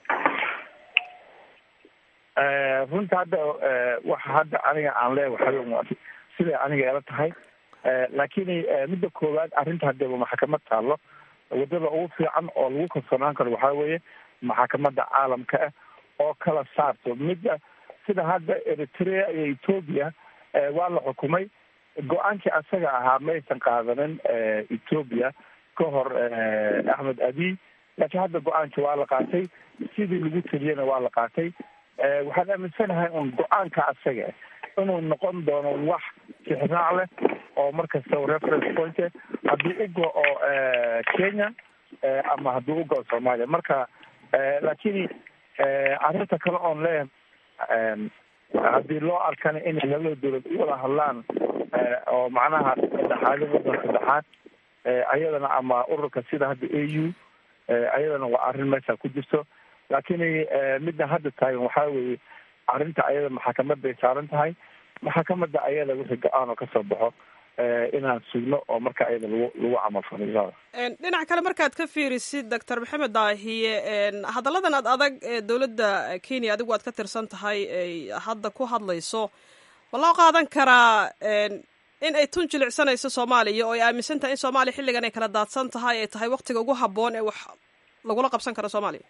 Speaker 5: runta hadda waxa hadda aniga aan leeyahay waxaa siday aniga ela tahay laakiin midda koowaad arrinta hadeeba maxkamad taallo waddada ugu fiican oo lagu kalsoonaan karo waxaa weeye maxkamadda caalamka ah oo kala saarto midda sida hadda eritrea iyo ethoobia waa la xukumay go-aankii asaga ahaa maysan qaadanin ethoobia ka hor axmed abiy laakiin hadda go-aankii waa la qaatay sidii lagu teliyana waa la qaatay waxaan aaminsanahay un go-aanka asaga inuu noqon doono wax tixraac leh oo markasta reference point haddii u go-o kenya ama haddii u go-o soomaaliya marka laakiin arrinta kale oon leeyahay haddii loo arkana inay labada dowlad u wada hadlaan oo macnaha saddexaadi waddan saddexaad ayadana ama ururka sida hadda a u ayadana waa arrin meesha ku jirto laakiin midda hadda taagan waxaa weeye arrinta ayada maxkamaday saaran tahay maxkamadda ayada wixii go-aan oo kasoo baxo inaan sugno oo marka ayada lagu lagu camalfalo
Speaker 1: dhinac kale markaad ka fiirisid doctor maxamed daahiye hadalladan ad adag ee dowladda kenya adigu aad ka tirsan tahay ay hadda ku hadlayso ma loo qaadan karaa in ay tun jilicsanayso soomaaliya oo ay aaminsan tahay in soomaaliya xilligan ay kala daadsan tahay ay tahay waktiga ugu habboon ee wax lagula qabsan karo soomaaliya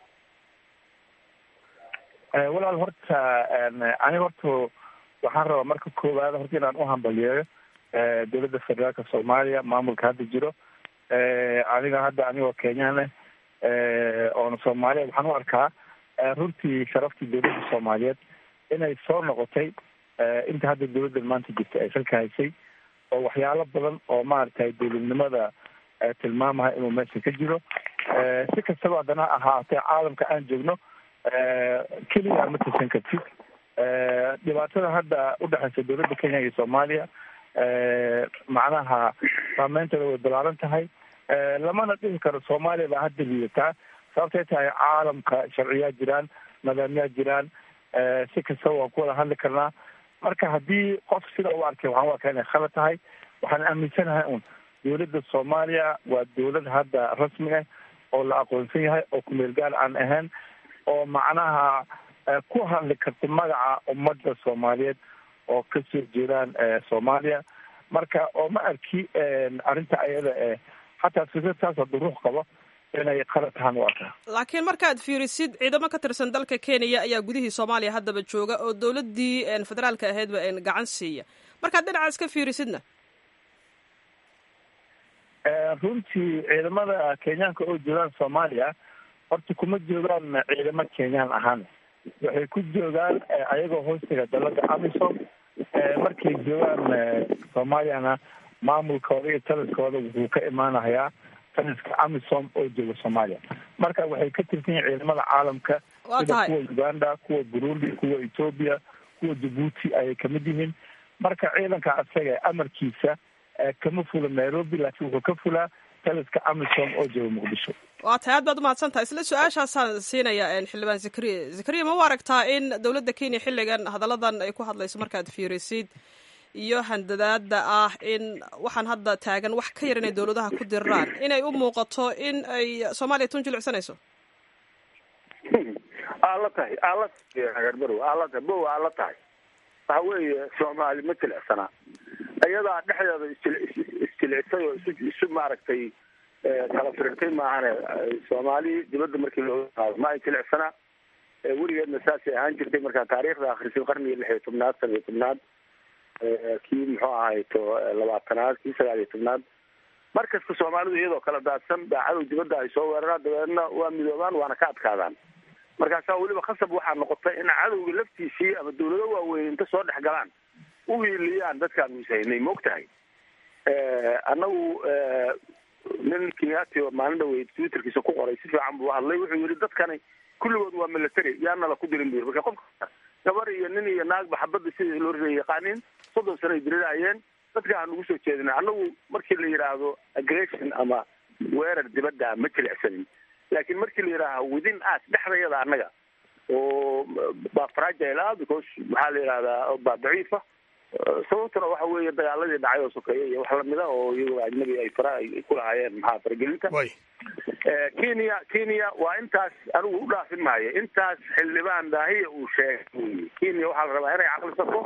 Speaker 5: walaal horta aniga horta waxaan rabaa marka koowaad horta inaan u hambaliyeeyo dowladda federaalka soomaaliya maamulka hadda jiro aniga hadda anigoo kenyaan ah oona soomaaliya waxaan u arkaa runtii sharaftii dowladda soomaaliyeed inay soo noqotay inta hadda dowladdan maanta jirta ay salka haysay oo waxyaalo badan oo maaragtay dowladnimada tilmaamaha inuu meesha ka jiro si kastaba haddana ahaatee caalamka aan joogno keliya ma tirsan kartid dhibaatada hadda udhexeysa dowladda kenya iyo soomaaliya macnaha saameynteeda way balaaran tahay lamana dhihi karo soomaaliya baa hadda liidataa sababtay tahay caalamka sharciyaa jiraan nidaamyaa jiraan si kastaba waan ku wada hadli karnaa marka haddii qof sida u arkay waxaan u arkaa inay khalad tahay waxaan aaminsanahay un dowladda soomaaliya waa dowlad hadda rasmi ah oo la aqoonsan yahay oo kumeel gaar aan ahayn oo macnaha ku hadli karta magaca ummadda soomaaliyeed oo kasoo jeedaan soomaaliya marka oo ma arki arrinta ayada e xataa fikradtaas hadduu ruux qabo inay qalad tahaan u arkaa
Speaker 1: laakiin markaad fiirisid ciidamo ka tirsan dalka kenya ayaa gudihii soomaaliya haddaba jooga oo dowladdii federaalka ahaydba gacan siiya markaad dhinacaas ka fiirisidna
Speaker 5: runtii ciidamada kenyaanka oo joogaan soomaaliya horta kuma joogaan ciidamo kenyaan ahaan waxay ku joogaan ayagoo hoostiga dalada amisom markay joogaan soomaaliyana maamulkooda iyo taliskooda wuxuu ka imaanayaa taliska amisom oo jooga soomaaliya marka waxay ka tirsan yihin ciidamada caalamka sida kuwa uganda kuwa burundi kuwa ethoobia kuwa jabuuti ayay kamid yihiin marka ciidanka asaga amarkiisa kama fula nairobi laakiin wuxuu ka fulaa taliska amisom oo jooga muqdisho
Speaker 1: waa tahay aad baad umahadsan tahay isla su-aashaasaan siinaya xildhibaan zakariya zakariya ma u aragtaa in dowladda kenya xilligan hadalladan ay ku hadlayso markaad fiirisid iyo handadaada ah in waxaan hadda taagan wax ka yar inay dowladaha ku diraan inay u muuqato in ay soomaaliya tun jilicsanayso
Speaker 4: aala tahay aala tahay aala tahay bow aala tahay waxa weeye soomaali ma jilicsanaa iyadaa dhexdeeda isjilicsay oo isu isu maaragtay kala firirtay maahane soomaali dibadda markii loo qaado ma ay jilicsanaa weligeedna saasay ahaan jirtay markaa taariikhda akhrisid qarnigii lix iyo tobnaad san iyo tobnaad kii muxuu ahayto labaatanaad kii sagaal iyo tobnaad markasta soomaalidu iyadoo kala daadsan baa cadow dibadda ay soo weeraraan dabeedna waa midoobaan waana ka adkaadaan markaasaa weliba khasab waxaa noqotay in cadowga laftiisii ama dawlado waaweyn inta soo dhex galaan u hiiliyaan dadkaan misaynay maog tahay annagu nin kenyati oo maalin dhaweyd twitterkiisa ku qoray si fiican buu hadlay wuxuu yihi dadkani kulligood waa military yaana la ku dirin bu marka qofka gabar iyo nin iyo naagba xabadda sidii loo ria yaqaaniin soddon sano ay diriraayeen dadka aan ugu soo jeedina annagu markii la yidhaahdo aggression ama weerar dibadda ma jilicsanin laakiin markii la yidhaaha within us dhexdayada annaga oo baa fragile ah because maxaa la yidhahdaa baa daciifa sababtuna waxa weeye dagaaladii dhacay oo sokeeye iyo wax lamida oo iyagoo ajnabi ay fara ay ku lahaayeen maxaa faragelinta kenya kenya waa intaas anigu u dhaafin maayo intaas xildhibaan daahiya uu sheegay kenya waxaa la rabaa inay caqlisato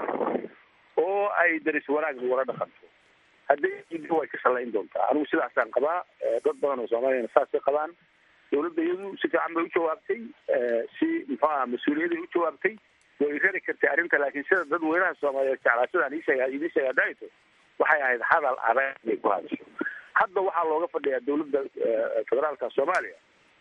Speaker 4: oo ay daris wanaag wala dhaqanto hadday way ka shalayn doontaa anigu sidaasaan qabaa dad badan oo soomaaliyana saasay qabaan dawladda iyadu si fiican bay u jawaabtay si muxuu aha mas-uuliyaday u jawaabtay way rari kartay arrinta laakiin sida dad weynaha soomaaliyeed jeclaa sidaan iisheega idiin sheega daaito waxay ahayd hadal adag inay ku hadasho hadda waxaa looga fadhiyaa dawladda federaalka soomaaliya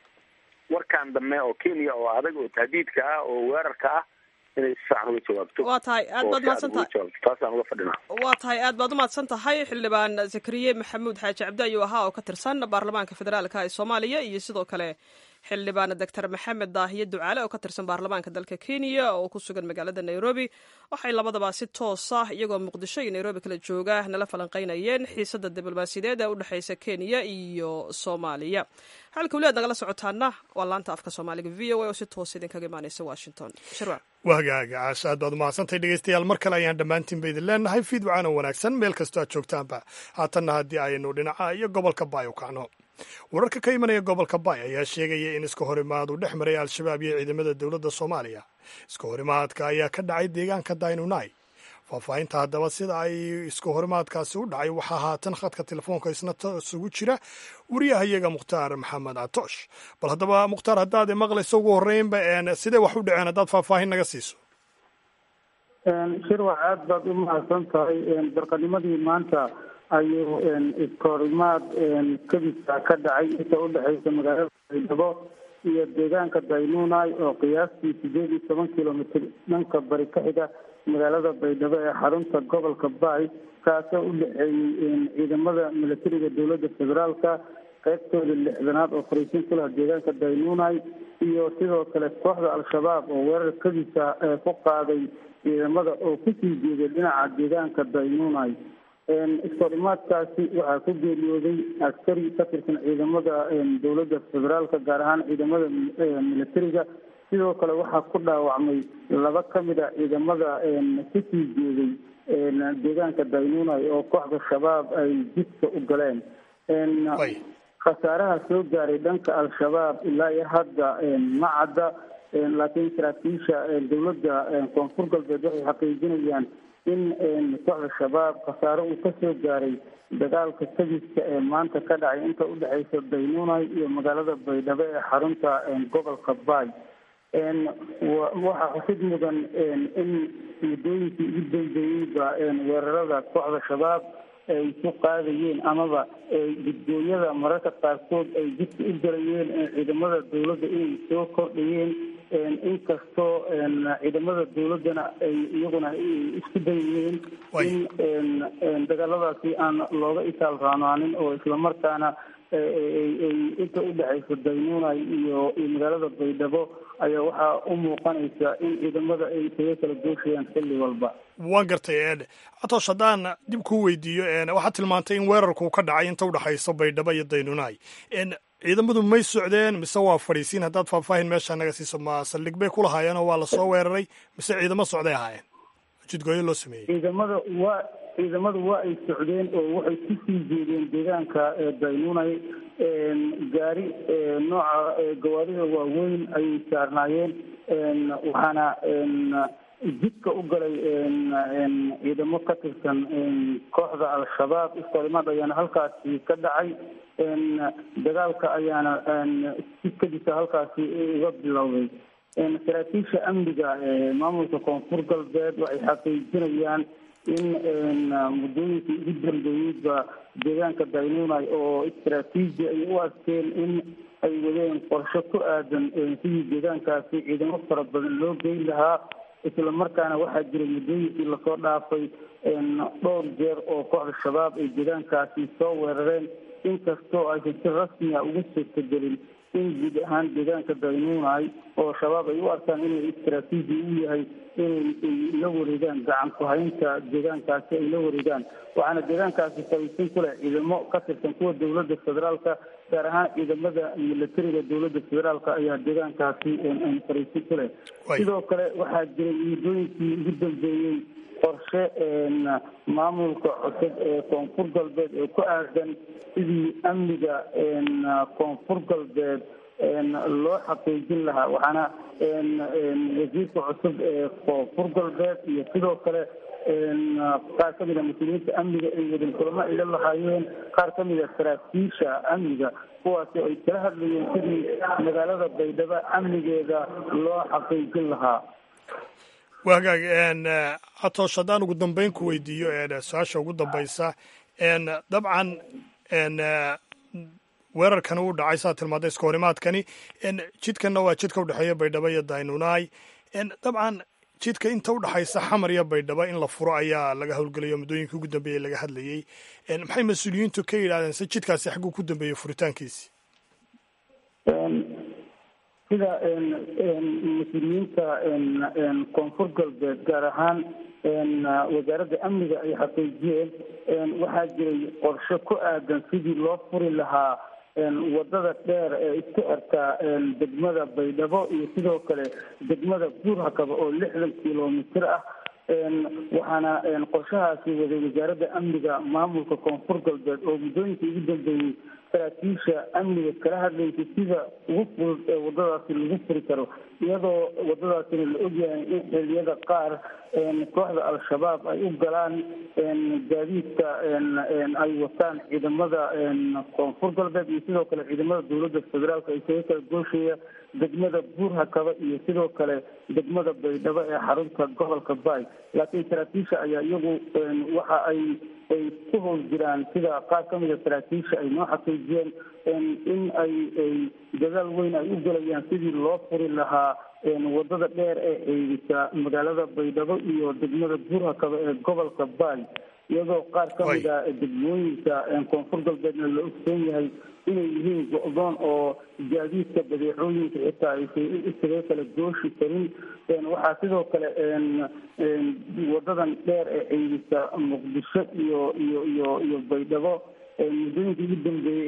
Speaker 4: warkan dambe oo kenya oo adag oo tahdiidka ah oo weerarka ah inay si fiican uga jawaabto
Speaker 1: waa tahay aad baad umahadsan tahay
Speaker 4: taasaan uga fadhinaa
Speaker 1: waa tahay aad baad umahadsan tahay xildhibaan zakariye maxamuud xaaji cabdi ayuu ahaa oo ka tirsan baarlamaanka federaalka ee soomaaliya iyo sidoo kale xildhibaan doctor maxamed daahiye ducaale oo ka tirsan baarlamaanka dalka kenya oo ku sugan magaalada nairobi waxay labadaba si toos ah iyagoo muqdisho iyo nairobi kala jooga nala falanqeynayeen xiisada diblomaasiyadeed ee u dhexeysa kenya iyo soomaaliya halka weli aad nagala socotaana waa laanta afka soomaaliga v o a oo si toos idinkaga imaaneysa washington shirwac
Speaker 2: wahagaaga caasha aad baad umahadsantahay dhegeystayaal mar kale ayaan dhammaantiinba idin leenahay fiid wacaan oo wanaagsan meel kastoo aad joogtaanba haatanna haddii aynu dhinaca iyo gobolka baay u kacno wararka ka imanaya gobolka baay ayaa sheegaya in iska horimaad uu dhex maray al-shabaab iyo ciidamada dowladda soomaaliya iska horimaadka ayaa ka dhacay deegaanka daynunai faahfaahinta haddaba sida ay iska horimaadkaasi u dhacay waxaa haatan khadka telefoonka isna isugu jira wariyahayaga mukhtaar maxamed catoosh bal haddaba mukhtaar haddaad maqlayso ugu horreynba sidee wax u dhaceen haddaad faahfaahin naga siiso
Speaker 6: shirwac aad baad u mahadsan tahay barqanimadii maanta ayuu iskahorimaad kadisa ka dhacay inta udhexeysa magaalada baydhabo iyo deegaanka daynunai oo qiyaastii sideed iyo toban kilomitr dhanka bari ka xiga magaalada baydhabo ee xarunta gobolka baay kaasoo u dhexeeyey ciidamada milatariga dowladda federaalka qaybtooda lixdanaad oo fariisin ku laha deegaanka daynunai iyo sidoo kale kooxda al-shabaab oo weerar kadisa ku qaaday ciidamada oo kusii jeeday dhinaca deegaanka daynunai iskahorimaadkaasi waxaa ku geeriyooday askari ka tirsan ciidamada dowladda federaalka gaar ahaan ciidamada milatariga sidoo kale waxaa ku dhaawacmay laba ka mid a ciidamada kusii jeeday deegaanka daynunai oo kooxda shabaab ay jidka u galeen khasaaraha soo gaaray dhanka al-shabaab ilaa iyo hadda ma cadda laakiin saraakiisha dowladda koonfur galbeed waxay xaqiijinayaan in kooxda shabaab khasaare uu kasoo gaaray dagaalka sabiska ee maanta ka dhacay inta udhexeysa daynuunay iyo magaalada baydhabo ee xarunta gobolka baay waxaa xusid mudan in muddooyinkii ugu dambeeyeyba weerarada kooxda shabaab ay ku qaadayeen amaba gudgooyada mararka qaarkood ay jidka u galayeen ciidamada dowladda inay soo kordhayeen inkastoo ciidamada dowladdana ay iyaguna isku dayayeen in dagaaladaasi aan looga itaal raanaanin oo islamarkaana inta udhexaysa daynuunay iyo iyo magaalada baydhabo ayaa waxaa u muuqanaysa in ciidamada ay isaga kala gooshayaan xilli walba
Speaker 2: waan gartay atoosh haddaan dib kuu weydiiyo waxaad tilmaantay in weerarku ka dhacay inta udhexaysa baydhabo iyo daynuunay ciidamadu may socdeen mise waa fadhiisiin haddaad faahfaahin meesha naga siiso ma saldhig bay ku lahaayeen oo waa lasoo weeraray mise ciidamo socday ahaayeen jidgooyo loo sameeyey
Speaker 6: ciidamada waa ciidamadu waa ay socdeen oo waxay kusii jeedeen deegaanka daynuunay gaari nooca gawaarida waaweyn ayay saarnaayeen waxaana jidka u galay ciidamo ka tirsan kooxda al-shabaab iskalimaad ayaana halkaasi ka dhacay dagaalka ayaana si kadisa halkaasi uga bilowday saraakiisha amniga maamulka koonfur galbeed waxay xaqiijinayaan in muddooyinkii ugu dambeeyeyba deegaanka daynuunay oo istaraatiiji ay u arkeen in ay wadeen qorshe ku aadan sidii deegaankaasi ciidamo fara badan loo geyn lahaa isla markaana waxaa jiray muddooyinkii lasoo dhaafay dhowr jeer oo kooxda shabaab ay deegaankaasi soo weerareen inkastoo aysan si rasmiya uga suurtagelin in guud ahaan deegaanka daynuunay oo shabaab ay u arkaan inay istaraatiiji u yahay inay la wareegaan gacan ku-haynta deegaankaasi ay la wareegaan waxaana deegaankaasi fariisin ku leh ciidamo ka tirsan kuwa dowladda federaalka gaar ahaan ciidamada militariga dowladda federaalka ayaa deegaankaasi fariisin ku leh sidoo kale waxaa jiray muddooyinkii ugu dambeeyey qorshe maamulka cusub ee koonfur galbeed ee ku aadan sidii amniga koonfur galbeed loo xaqiijin lahaa waxaana wasiirka cusub ee koonfur galbeed iyo sidoo kale qaar ka mid a mas-uuliyiinta amniga ay wadeen kulamo ay la lahaayeen qaar ka mid a saraakiisha amniga kuwaasi ay kala hadlayeen sidii magaalada baydhabo amnigeeda loo xaqiijin lahaa
Speaker 2: waa hagaag atoosh haddaan ugu dambeyn ku weydiiyo su-aasha ugu dambaysa dabcan weerarkani uu dhacay saa tilmaada iska horimaadkani jidkanna waa jidka udhexeeya baydhabo iyo daynunaay dabcan jidka inta udhexaysa xamar iyo baydhabo in la furo ayaa laga howlgelayo muddooyinkii ugu dambeeyey laga hadlayey maxay mas-uuliyiintu ka yidhahdeen se jidkaasi xagguu ku dambeeyey furitaankiisi
Speaker 6: sida mas-uuliyiinta koonfur galbeed gaar ahaan wasaaradda amniga ay xaqiijiyeen waxaa jiray qorshe ku aadan sidii loo furi lahaa wadada dheer ee isku xirta degmada baydhabo iyo sidoo kale degmada buurhakaba oo lixdan kilomitir ah waxaana qorshahaasi waday wasaaradda amniga maamulka koonfur galbeed oo muddooyinkii ugu dambeeyey saraakiisha amniga kala hadlaysay sida ugu fudud ee wadadaasi lagu furi karo iyadoo wadadaasina la ogyahay in xiliyada qaar kooxda al-shabaab ay u galaan gaadiidka ay wataan ciidamada koonfur galbeed iyo sidoo kale ciidamada dowladda federaalka isaga kala gooshaya degmada buurhakaba iyo sidoo kale degmada baydhabo ee xarunta gobolka baay laakiin saraakiisha ayaa iyagu waxa ay ay ku howl jiraan sida qaar ka mida saraakiisha ay noo xaqiijiyeen in ay ay dadaal weyn ay u gelayaan sidii loo furi lahaa wadada dheer ee xeegisa magaalada baydhabo iyo degmada buurhakaba ee gobolka baay iyadoo qaar ka mid a degmooyinka koonfur galbeedna la ogsoon yahay inay yihiin go-doon oo gaadiidka badeecooyinka xitaa aysan isaga kala gooshi karin waxaa sidoo kale wadadan dheer ee xeegisa muqdisho iyo iyo iyo iyo baydhabo muddooyinkii ugu dambeeyey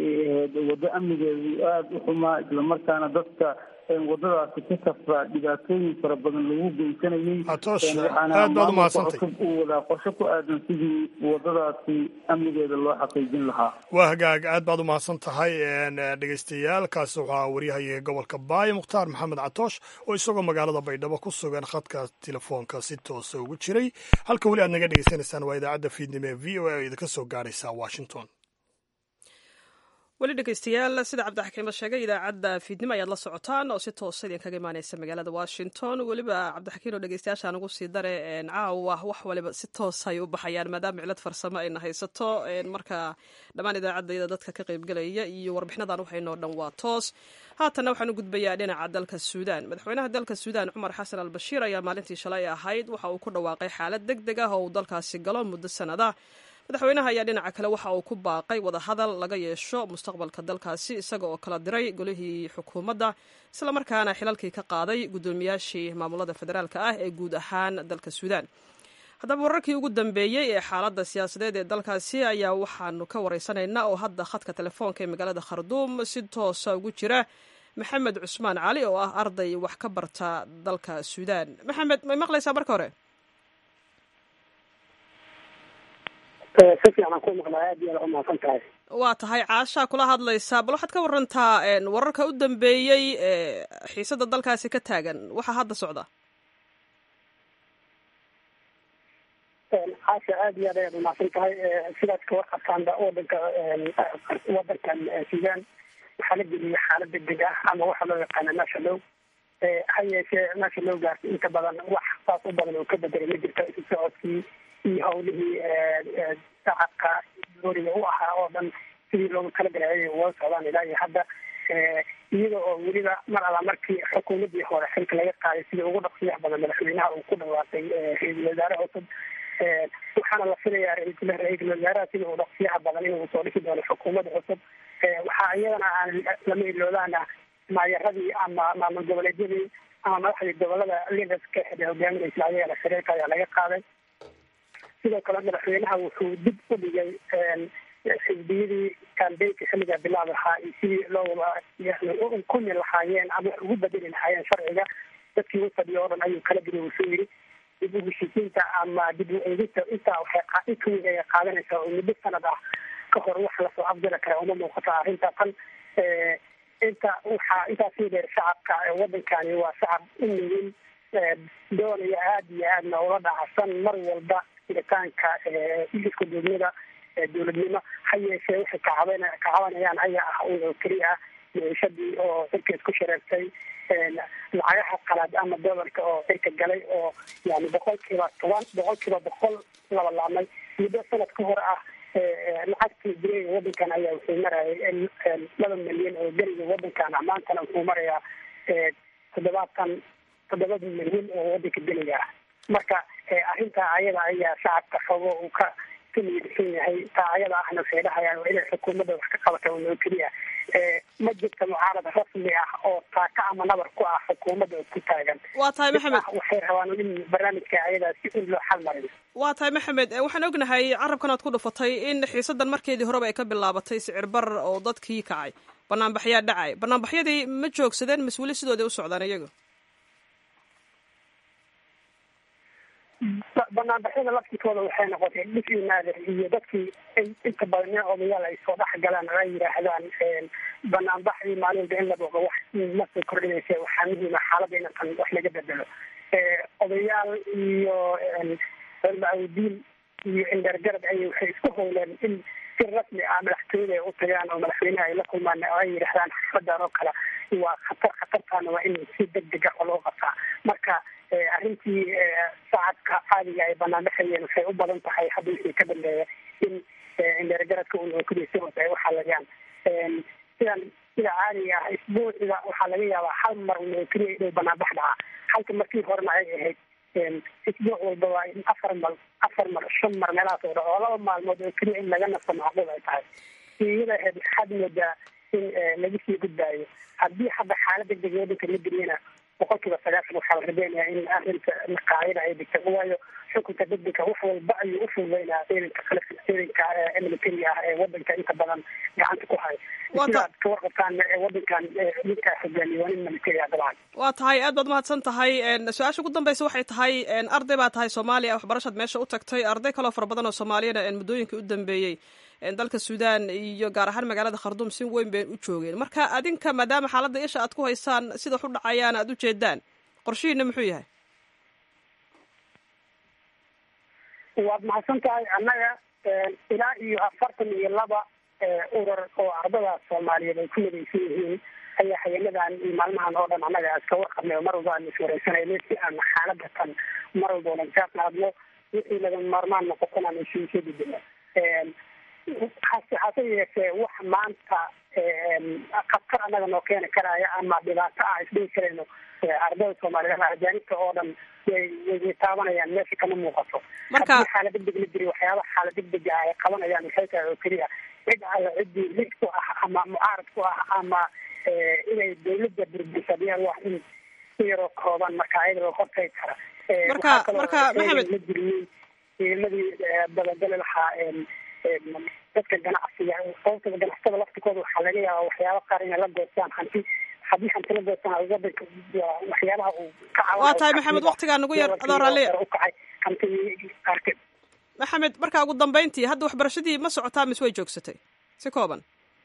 Speaker 6: ahayd waddo amnigeedu aada u xumaa islamarkaana dadka wadadaasi ka safra dhibaatooyin fara badan lagu geysanayay
Speaker 2: atoosh aad baad umahadsantay
Speaker 6: cusub uu wadaa qorshe ku aadan sidii wadadaasi amnigeeda loo xaqiijin lahaa
Speaker 2: waa hagaag aad baad umahadsan tahay dhegeystayaal kaasi waxaa waryahaye gobolka baayo mukhtaar maxamed catoosh oo isagoo magaalada baydhabo ku sugan khadka telefoonka si toosa ugu jiray halka weli aad naga dhegeysanaysaan waa idaacadda fiidnimo ee v o a oo idinka soo gaaraysa washington
Speaker 1: weli dhegeystayaal sida cabdixakiimo sheegay idaacadda fiidnimo ayaad la socotaan oo si toosa idinkaga imaaneysa magaalada washington weliba cabdixakiin oo dhegeystayaashaan ugu sii dare caawa wax waliba si toos ay u baxayaan maadaama cilad farsamo ayna haysato marka dhammaan idaacaddayda dadka ka qaybgelaya iyo warbixinadan waxaynoo dhan waa toos haatanna waxaan u gudbayaa dhinaca dalka suudaan madaxweynaha dalka suudaan cumar xasan al bashiir ayaa maalintii shalay ahayd waxa uu ku dhawaaqay xaalad deg deg ah oo uu dalkaasi galo muddo sanada madaxweynaha ayaa dhinaca kale waxa uu ku baaqay wadahadal laga yeesho mustaqbalka dalkaasi isaga oo kala diray golihii xukuumadda islamarkaana xilalkii ka qaaday guddoomiyaashii maamulada federaalka ah ee guud ahaan dalka suudaan haddaba wararkii ugu dambeeyey ee xaaladda siyaasadeed ee dalkaasi ayaa waxaanu ka waraysanaynaa oo hadda khadka telefoonka ee magaalada kharduum si toosa ugu jira maxamed cusmaan cali oo ah arday wax ka barta dalka suudaan maxamed may maqlaysaa marka hore
Speaker 7: si fiican ku maqlaa aad iyo aad umahadsan tahay
Speaker 1: waa tahay caashaa kula hadlaysaa bal waxaad ka warantaa wararka u dambeeyey ee xiisada dalkaasi ka taagan waxaa hadda socda
Speaker 7: caasha aad iyo aad ayaad umahadsan tahay sidaad ka warqabtaanba wadanka wadankan suudaan waxaa la geliyay xaalad degdeg ah ama waxa loo yaqaana national ha yeeshee national gaarsi inta badan wax saas u badan oo ka bedelay ma jirto isu socodkii iyo hawlihii shacabka dooriga u ahaa oo dhan sidii loogu talagalay ay uga socdaan ilaa iyo hadda iyada oo weliba mar alla markii xukuumadii hore xilka laga qaaday sidii ugu dhaqsiyaha badan madaxweynaha uu ku dhawaaqay ra-iisul wasaare cusub waxaana la filayaa ra-iisul wasaaraha sidii uu dhaqsiyaha badan inuu soo dhisi doono xukuumadda cusub waxaa iyadana aan lama iloobaana maayaradii ama maamul goboleedyadii ama madaxdii gobolada liderska ee hogaaminaysa ayagana shariirka ayaa laga qaaday sidoo kale madaxweynaha wuxuu dib u dhigay xisbiyadii kambeynka xilliga bilaab lahaa iyo sidii loo kumi lahaayeen ama wax ugu bedeli lahaayeen sharciga dadkii u fadhiya oo dhan ayuu kala geliy wuxuu yidhi dib u heshiisiinta ama dib u eegista intaa waxay inka weyn ayay qaadanaysaa oo muddo sanad ah ka hor wax lasoo afjari kara uma muuqata arrinta tan inta waxaa intaasii dheer shacabka wadankani waa shacab u nugin doonaya aada iyo aadna ula dhacsan mar walba jiritaanka isku duubnida dowladnimo ha yeeshee waxay kacabn kacabanayaan ayaa ah un oo keliya ah meeshadii oo cirka isku shareertay lacagaha qalaad ama dolarka oo cirka galay oo yani boqol kiiba toban boqol kiiba boqol laba laabmay muddo sanad ka hor ah lacagtii guriga wadankan ayaa wuxuu marayay laba milyan oo geriga wadankan ah maantana wuxuu marayaa toddobaatan toddoba milyan oo wadanka geliga ah marka arrintaa ayada ayaa shacabka xogo uu ka ka miidsan yahay taa ayada ahna waxay dhahayaan waa inay xukuumadda wax ka qabata unoo keliya ma jirta mucaarad rasmi ah oo taaka ama nabar ku ah xukuumadda ku taagan
Speaker 1: waa tahay maxamed
Speaker 7: waxay rabaan in barnaamijka ayadaa si in loo xal mariyo
Speaker 1: waa tahay maxamed waxaan ognahay carabkan aad ku dhufatay in xiisadan markeedii horeba ay ka bilaabatay sicir barar oo dadkii kacay banaanbaxyaa dhacay banaanbaxyadii ma joogsadeen mas weli sidooday u socdaan iyagu
Speaker 7: banaanbaxyada laftikooda waxay noqotay dhis iyo naadir iyo dadkii inta badan nin odayaal ay soo dhex galaan oo ay yidhaahdaan banaanbaxdii maalinta in la boqo wax masoo kordhinaysa waxaa muhiima xaaladda inatan wax laga bedelo odayaal iyo culmaudiin iyo indhergarad ay waxay isku howleen in si rasmi ah madaxtooyada ay u tagaan oo madaxweynaha ay la kulmaan oo ay yidhahdaan xafadan oo kale waa khatar khatartaana waa in si degdeg ah loo qabtaa marka arrintii shacabka caadiga ay banaanbaxayeen waxay u badan tahay hadda wixii ka dambeeya in indheergaradka unookudaysa hoose ay uxalayaan sidan sida caadiga ah isbuuciga waxaa laga yaabaa hal mar unoo keliya inuu banaanbax dhacaa halka markii horena ay ahayd isbuuc walba waa in afar mar afar mar shan mar meelahaas oo dhaco oo laba maalmood oo keliya in laga nasto macquul ay tahay iyada ahayd waxaad moodaa in laga sii gudbaayo haddii hadda xaalad degdeg wadanka la geliyana boqol kiiba sagaashan waxaa la rabeenayaa in arrinta qaacida ay dhigta waayo xukunka degdega wax walba ayuu u fududeynaa ciidanka ciidanka militariga ah ee wadanka inta badan gacanta ku haya sidaad ka warqabtaan wadankan ninka hogaamiye waa nin militari ah dabcan
Speaker 1: waa tahay aad baad mahadsan tahay su-aasha ugu dambeysa waxay tahay arday baa tahay soomaaliya waxbarashaad meesha u tagtay arday kaloo fara badan oo soomaaliyana muddooyinkii u dambeeyey dalka suudaan iyo gaar ahaan magaalada kharduum si weyn bay u joogeen marka adinka maadaama xaaladda isha aad ku haysaan sida wax u dhacayaan aad u jeedaan qorshihiina muxuu yahay
Speaker 7: waad mahadsan tahay annaga ilaa iyo afartan iyo laba urur oo ardada soomaaliyeed ay ku midaysan yihiin ayaa hayanadan iyo maalmahan oo dhan annaga iska warqabnay oo mar walba aan iswareysanayno si aan xaalada tan mar walba olan kaaqnaadno wixii laga maarmaan noqotan aan isiisoo gudbino hase hase yeeshee wax maanta khatar annaga noo keeni karaya ama dhibaato ah isdhihi karayno ardada soomaaliyeed ama ajaanibta oo dhan way way taabanayaan meesha kama muuqato
Speaker 1: marka
Speaker 7: xaala degdeg la jiri waxyaabaha xaala degdega ah ay qabanayaan waxay tahay oo keliya cid alla ciddii lid ku ah ama mucaarad ku ah ama inay dawladda burbursadiyaan wax in si yaroo kooban marka ayada loo hortagi kara
Speaker 1: marka marka maxamed
Speaker 7: la jiriyey ciidamadii dabagali lahaa dadka ganacsiga sababta ganacsatada laftikooda waxaa laga yaabaa waxyaaba qaar inay la goostaan hanti haddii hanti la goostaan wadanka waxyaabaha uu ka
Speaker 1: waa tahay maxamed waktigaa nagu yar adoo raalliya
Speaker 7: ukacay hanti qaarkeed
Speaker 1: maxamed marka ugu dambeyntii hadda waxbarashadii ma socotaa mise way joogsatay si kooban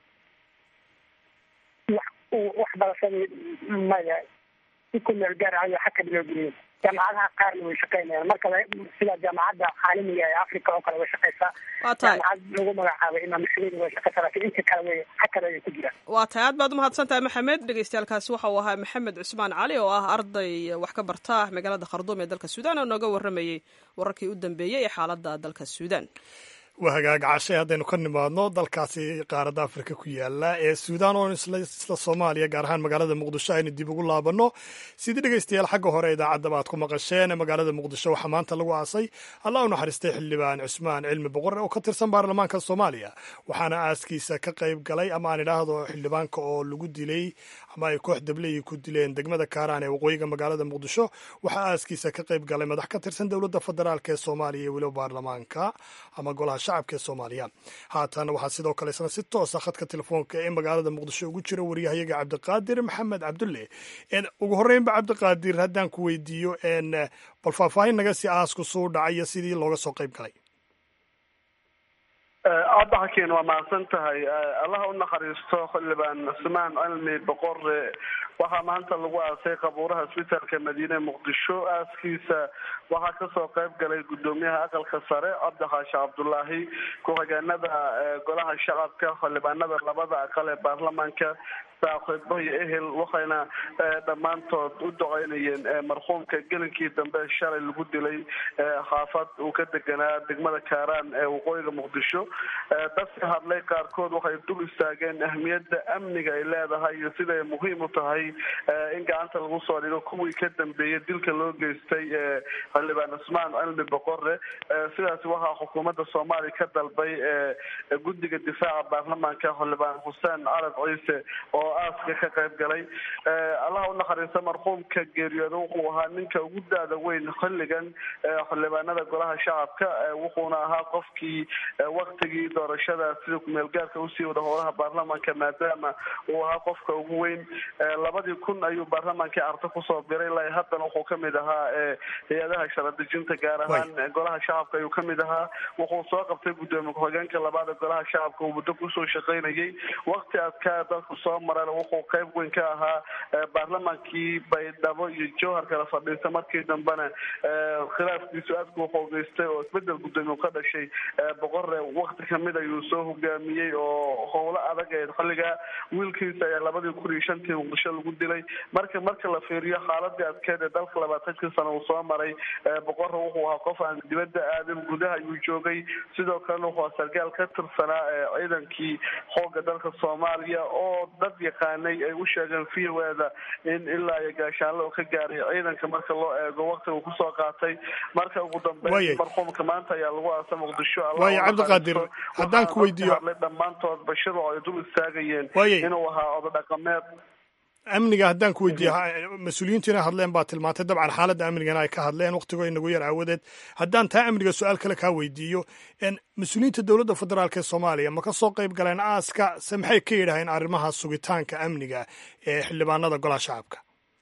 Speaker 7: waxbarashadii maya si ku meel gaar ayo xagka loo geliyay jaamacadaha qaarna way shaqeynayaan marka sida jaamacadda caalamiga ee africa oo kale way shaqeysaa
Speaker 1: waa tahay
Speaker 7: jaamacad lagu magacaabay imaam mashuud way shaqeysaa lakin inta kale way xagkale ay ku jiraan
Speaker 1: waa tahay aad baad umahadsan tahay maxamed dhegeystayaalkaasi waxa uu ahaa maxamed cusmaan cali oo ah arday wax ka barta magaalada kharduum ee dalka suudaan oo nooga warramayey wararkii u dambeeyey ee xaaladda dalka suudaan
Speaker 2: waa hagaag cashay haddaynu ka nimaadno dalkaasi qaaradda afrika ku yaala ee suudaan oo isla soomaaliya gaar ahaan magaalada muqdisho aynu dib ugu laabanno sidii dhegeystayaal xagga hore idaacadaba aad ku maqasheen magaalada muqdisho waxaa maanta lagu aasay allah u naxariistay xildhibaan cusmaan cilmi boqor oo ka tirsan baarlamaanka soomaaliya waxaana aaskiisa ka qayb galay ama aan idhaahdo xildhibaanka oo lagu dilay ama ay koox dableyi ku dileen degmada kaaraan ee waqooyiga magaalada muqdisho waxaa aaskiisa ka qayb galay madax ka tirsan dowladda federaalk ee soomaaliya iyo weliba baarlamaanka ama golaha shacabka ee soomaaliya haatan waxaa sidoo kale isna si toosa khadka telefoonka ee magaalada muqdisho ugu jira waryahayaga cabdiqaadir maxamed cabdulle ugu horreynba cabdiqaadir haddaan ku weydiiyo bal faahfaahin naga si aasku suu dhacay iyo sidii looga soo qayb galay
Speaker 8: aada xakiin waa mahadsan tahay allaha u naxariisto xildhibaan cusmaan cilmi boqore waxaa maanta lagu aasay qabuuraha isbitaalka madiine muqdisho aaskiisa waxaa kasoo qayb galay gudoomiyaha aqalka sare cabdixaashi cabdulaahi ku-xigeenada golaha shacabka xildhibaanada labada aqal ee baarlamaanka saaxiibo iyo ehel waxayna dhammaantood u duceynayeen marxuumka gelinkii dambe shalay lagu dilay xaafad uu ka deganaa degmada kaaraan ee waqooyiga muqdisho dadka hadlay qaarkood waxay dul istaageen ahmiyadda amniga ay leedahay iyo siday muhiim u tahay in gacanta lagu soo dhigo kuwii ka dambeeyay dilka loo geystay xildhibaan cusmaan cilmi boqore sidaas waxaa xukuumadda soomaaliya ka dalbay guddiga difaaca baarlamaanka xildhibaan xuseen carab ciise oo aaska ka qayb galay allaha u naxariista marxuumka geeriyooda wuxuu ahaa ninka ugu da-da weyn xilligan xildhibaanada golaha shacabka wuxuuna ahaa qofkii waktigii doorashada sida kumeelgaarka usii wada howlaha baarlamaanka maadaama uu ahaa qofka ugu weyn labadii kun ayuu baarlamaankii arto kusoo biray ilaa haddana wuxuu kamid ahaa hay-adaha sharadejinta gaar ahaan golaha shacabka ayuu kamid ahaa wuxuu soo qabtay gudoomiye ku-xigeenka labaad ee golaha shacabka uu muddo kusoo shaqaynayay wakti adkaa dadku soo maray wuxuu qayb weyn ka ahaa baarlamaankii baydhabo iyo jowhar kala fadhiista markii dambena khilaafkiisu aadku xoogeystay oo isbedel gudoomiye ka dhashay boqore wakti kamid ayuu soo hogaamiyey oo howlo adag ee xilligaa wiilkiisa ayaa labadii kun iyo shantii muqdisho lagu dilay marka marka la fiiriyo xaaladii adkeed ee dalka labaatankii sano uu soo maray boqore wuxuu ahaa qof aan dibadda aadin gudaha ayuu joogay sidoo kalena wuxuu aa sargaal ka tirsanaa ciidankii xooga dalka soomaaliya oo dad yaqaanay ay u sheegeen v o eda in ilaa iyo gaashaanle oo ka gaaray ciidanka marka loo eego waktiga uu kusoo qaatay marka ugu dambeyn marxuumka maanta ayaa lagu aasa muqdisho
Speaker 2: waaya cabdiqaadir haddaan ku weydiiyo
Speaker 8: dhammaantood bashir oo ay dul istaagayeen inuu ahaa odo dhaqameed
Speaker 2: amniga haddaan ku weydiiya mas-uuliyiintu inay hadleen baa tilmaantay dabcan xaaladda amnigana ay ka hadleen wakhtigoo inagu yar aawadeed haddaan taa amniga su-aal kale kaa weydiiyo mas-uuliyiinta dowladda federaalk ee soomaaliya ma ka soo qayb galeen aaska se maxay ka yidhaaheen arrimaha sugitaanka amniga ee xildhibaanada golaha shacabka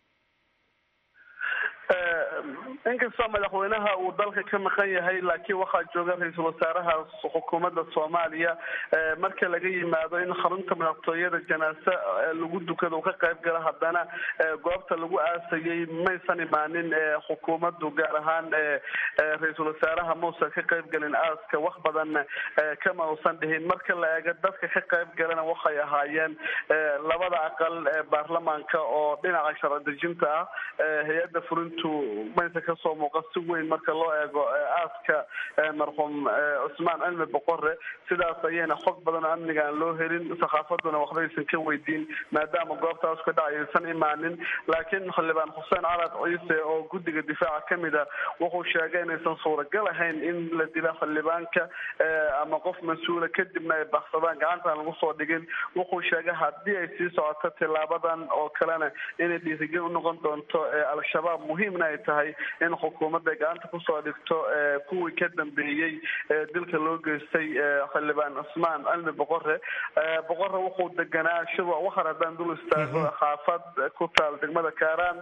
Speaker 8: inkastoo madaxweynaha uu dalka ka maqan yahay laakiin waxaa jooga ra-iisul wasaaraha xukuumadda soomaaliya marka laga yimaado in xarunta madaxtooyada janaase lagu dukado uu ka qayb gala haddana goobta lagu aasayay maysan imaanin xukuumaddu gaar ahaan ra-iisul wasaaraha mausan ka qayb galin aaska wax badan kama usan dhihin marka la eego dadka ka qayb galana waxay ahaayeen labada aqal ee baarlamaanka oo dhinaca sharci dejinta ah hay-adda fulintu maysa kasoo muuqa si weyn marka loo eego aaska marxuum cusmaan cilmi boqore sidaas ayayna xog badan oo amniga aan loo helin saxaafaduna waxbaysan ka weydiin maadaama goobtaas ka dhacay aysan imaanin laakiin xildhibaan xuseen carad ciise oo guddiga difaaca kamid a wuxuu sheegay inaysan suuragal ahayn in la dila xildhibaanka ama qof mas-uula kadibna ay baxsadaan gacantaan lagu soo dhigin wuxuu sheegay haddii ay sii socoto tilaabadan oo kalena inay dhiirigel unoqon doonto al-shabaab muhiimna ay tahay in xukuumadda gacanta kusoo dhigto kuwii ka dambeeyey dilka loo geystay xildhibaan cusmaan cilmi boqore boqore wuxuu deganaa shirwa waxar haddaan dul istaago xaafad ku taal degmada kaaraan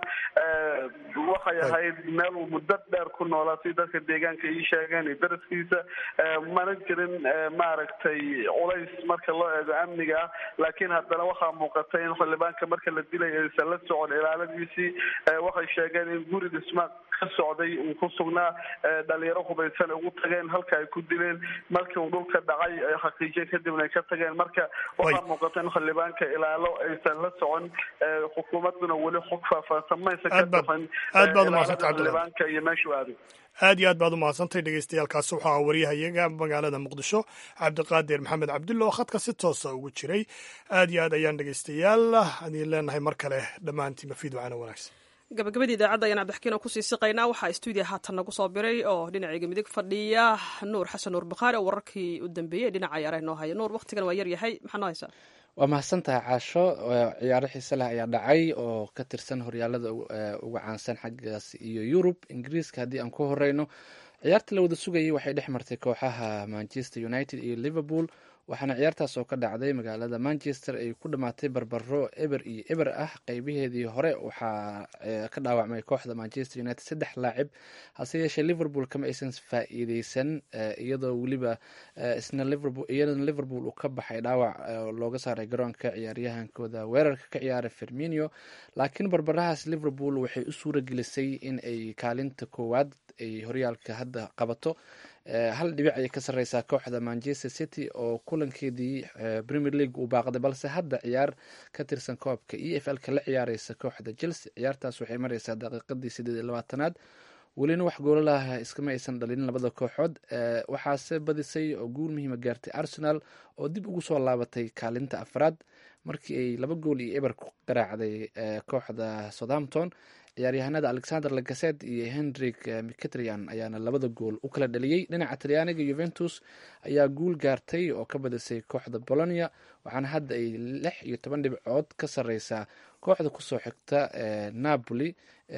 Speaker 8: waxay ahayd meel uu muddo dheer ku noolaa si dadka deegaanka ii sheegeen iyo daraskiisa mana jirin maaragtay culays marka loo eego amniga ah laakiin haddana waxaa muuqatay in xildhibaanka marka la dilay aysan la socon ilaaladiisii waxay sheegeen in guri dhisma ka socday uu ku sugnaa dhalinyaro hubaysan ugu tageen halka ay ku dileen markii uu dhulka dhacay ay xaqiijiyeen kadibna ay ka tageen marka waxaa muuqata in xildhibaanka ilaalo aysan la socon xukuumaduna weli xog faahfaahsan maysa ka bixin
Speaker 2: aad baad umahadsantay
Speaker 8: xildhibaanka iyo meeshuu aaday
Speaker 2: aad iyo aad baad umahadsantahay dhegeystayaaalkaasi waxaa ah waryahayaga magaalada muqdisho cabdiqaadir maxamed cabdulla oo khadka si toosa ugu jiray aad iyo aad ayaan dhegeystayaal adiin leenahay mar kale dhammaantiin mafiid wacana wanaagsan
Speaker 1: gabagabadii idaacadda ayaan cabdixkiin oo kusii siqaynaa waxaa stuudiya haatan nagu soo biray oo dhinacayga midig fadhiya nuur xasan nuur bakhaari oo wararkii u dambeeyey dhinaca ciyaaraha noo haya nuur waktigan waa yar yahay maxaa noo haysaa
Speaker 9: waa mahadsantahay caasho ciyaaro xiise leh ayaa dhacay oo ka tirsan horyaalada uga caansan xaggaas iyo yurub ingiriiska haddii aan ku horeyno ciyaarta la wada sugayay waxay dhex martay kooxaha manchester united iyo liverpool waxaana ciyaartaas oo ka dhacday magaalada manchester ay ku dhammaatay barbaro eber iyo eber ah qeybaheedii hore waxaa ka dhaawacmay kooxda manchester united saddex laacib hase yeeshee liverpool kama aysan faa-iideysan iyadoo weliba isna iyadana liverpool uu ka baxay dhaawac looga saaray garoonka ciyaaryahankooda weerarka ka ciyaara ferminio laakiin barbarahaas liverpool waxay u suura gelisay in ay kaalinta koowaad ay horyaalka hadda qabato hal dhibic ayay ka sareysaa kooxda manchester city oo kulankeedii premier league uu baaqday balse hadda ciyaar ka tirsan koobka e f l-ka la ciyaareysa kooxda chelsea ciyaartaas waxay mareysaa daqiiqadii sideed iyo labaatanaad welina wax goolalaha iskama aysan dhalinin labada kooxood waxaase badisay oo guul muhiima gaartay arsenal oo dib ugu soo laabatay kaalinta afraad markii ay laba gool iyo eber ku garaacday kooxda southampton ciyaaryahanada alexander lagaset iyo henrik mcatrian ayaana labada gool u kala dhaliyey dhinaca talyaaniga yuventus ayaa guul gaartay oo ka badisay kooxda bolonia waxaana hadda ay lix iyo toban dhibcood ka sareysaa kooxda kusoo xigta napoli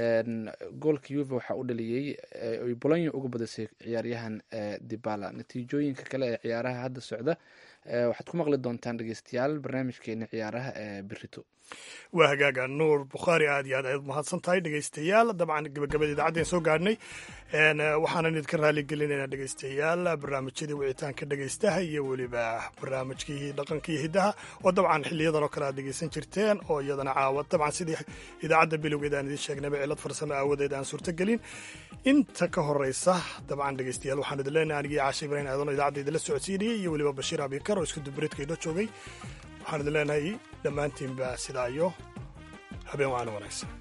Speaker 9: goolka yuve waxaa u dhaliyey ay bolonia uga badisay ciyaaryahan dibala natiijooyinka kale ee ciyaaraha hadda socda waxaad ku maqli doontaan dhegeystayaal barnaamijkeena ciyaaraha ee berito
Speaker 2: waa hagaaga nuur bukhaari aad iyo aad ayaad mahadsan tahay dhegeystayaal dabcan gabagabada idaacaddan soo gaadhnay waxaanan idinka raaligelinaynaa dhegeystayaal barnaamijyadii wicitaanka dhegeystaha iyo weliba barnaamijkii dhaqanka iyo hiddaha oo dabcan xiliyadan oo kale aad dhegeysan jirteen oo iyadana caawa dabcan sidii idaacadda bilowgeed aan idiin sheegnayba cilad farsamo aawadeed aan suurtagelin inta ka horeysa dabcan dhegeystayaal waxaan idin leenahay anigii caasha ibrahin aadan oo idaacadda idinla socodsiinayay iyo weliba bashiir abikar oo isku dubareedka inoo joogay waxaan idin leenahay dhammaantiinba sidaa iyo habeen waana wanaagsan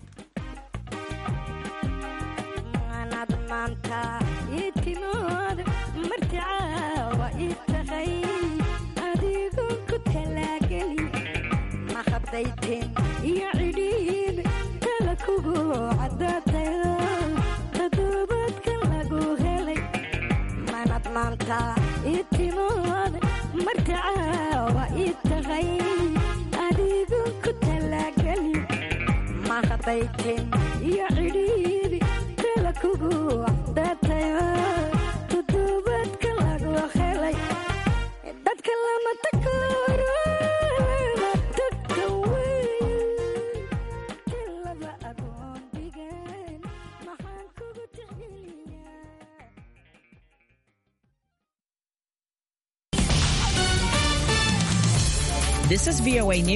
Speaker 10: maanta itimood martacaawa i tahay adigoon ku talaageli mahadayteen iyo cidhiid tala kugu cadaatayo todobaadka lagu helay manad maanta itimood martacaawa i tahay adigoon ku talaageli khadayteen iyo cidhiidhi tala kugu cadaatayo todobaadka lagu helay dadka lama takooro lama tagta weyn laba agoon dhigan maxaan kugu tixgeliyaa
Speaker 11: This is VOA News.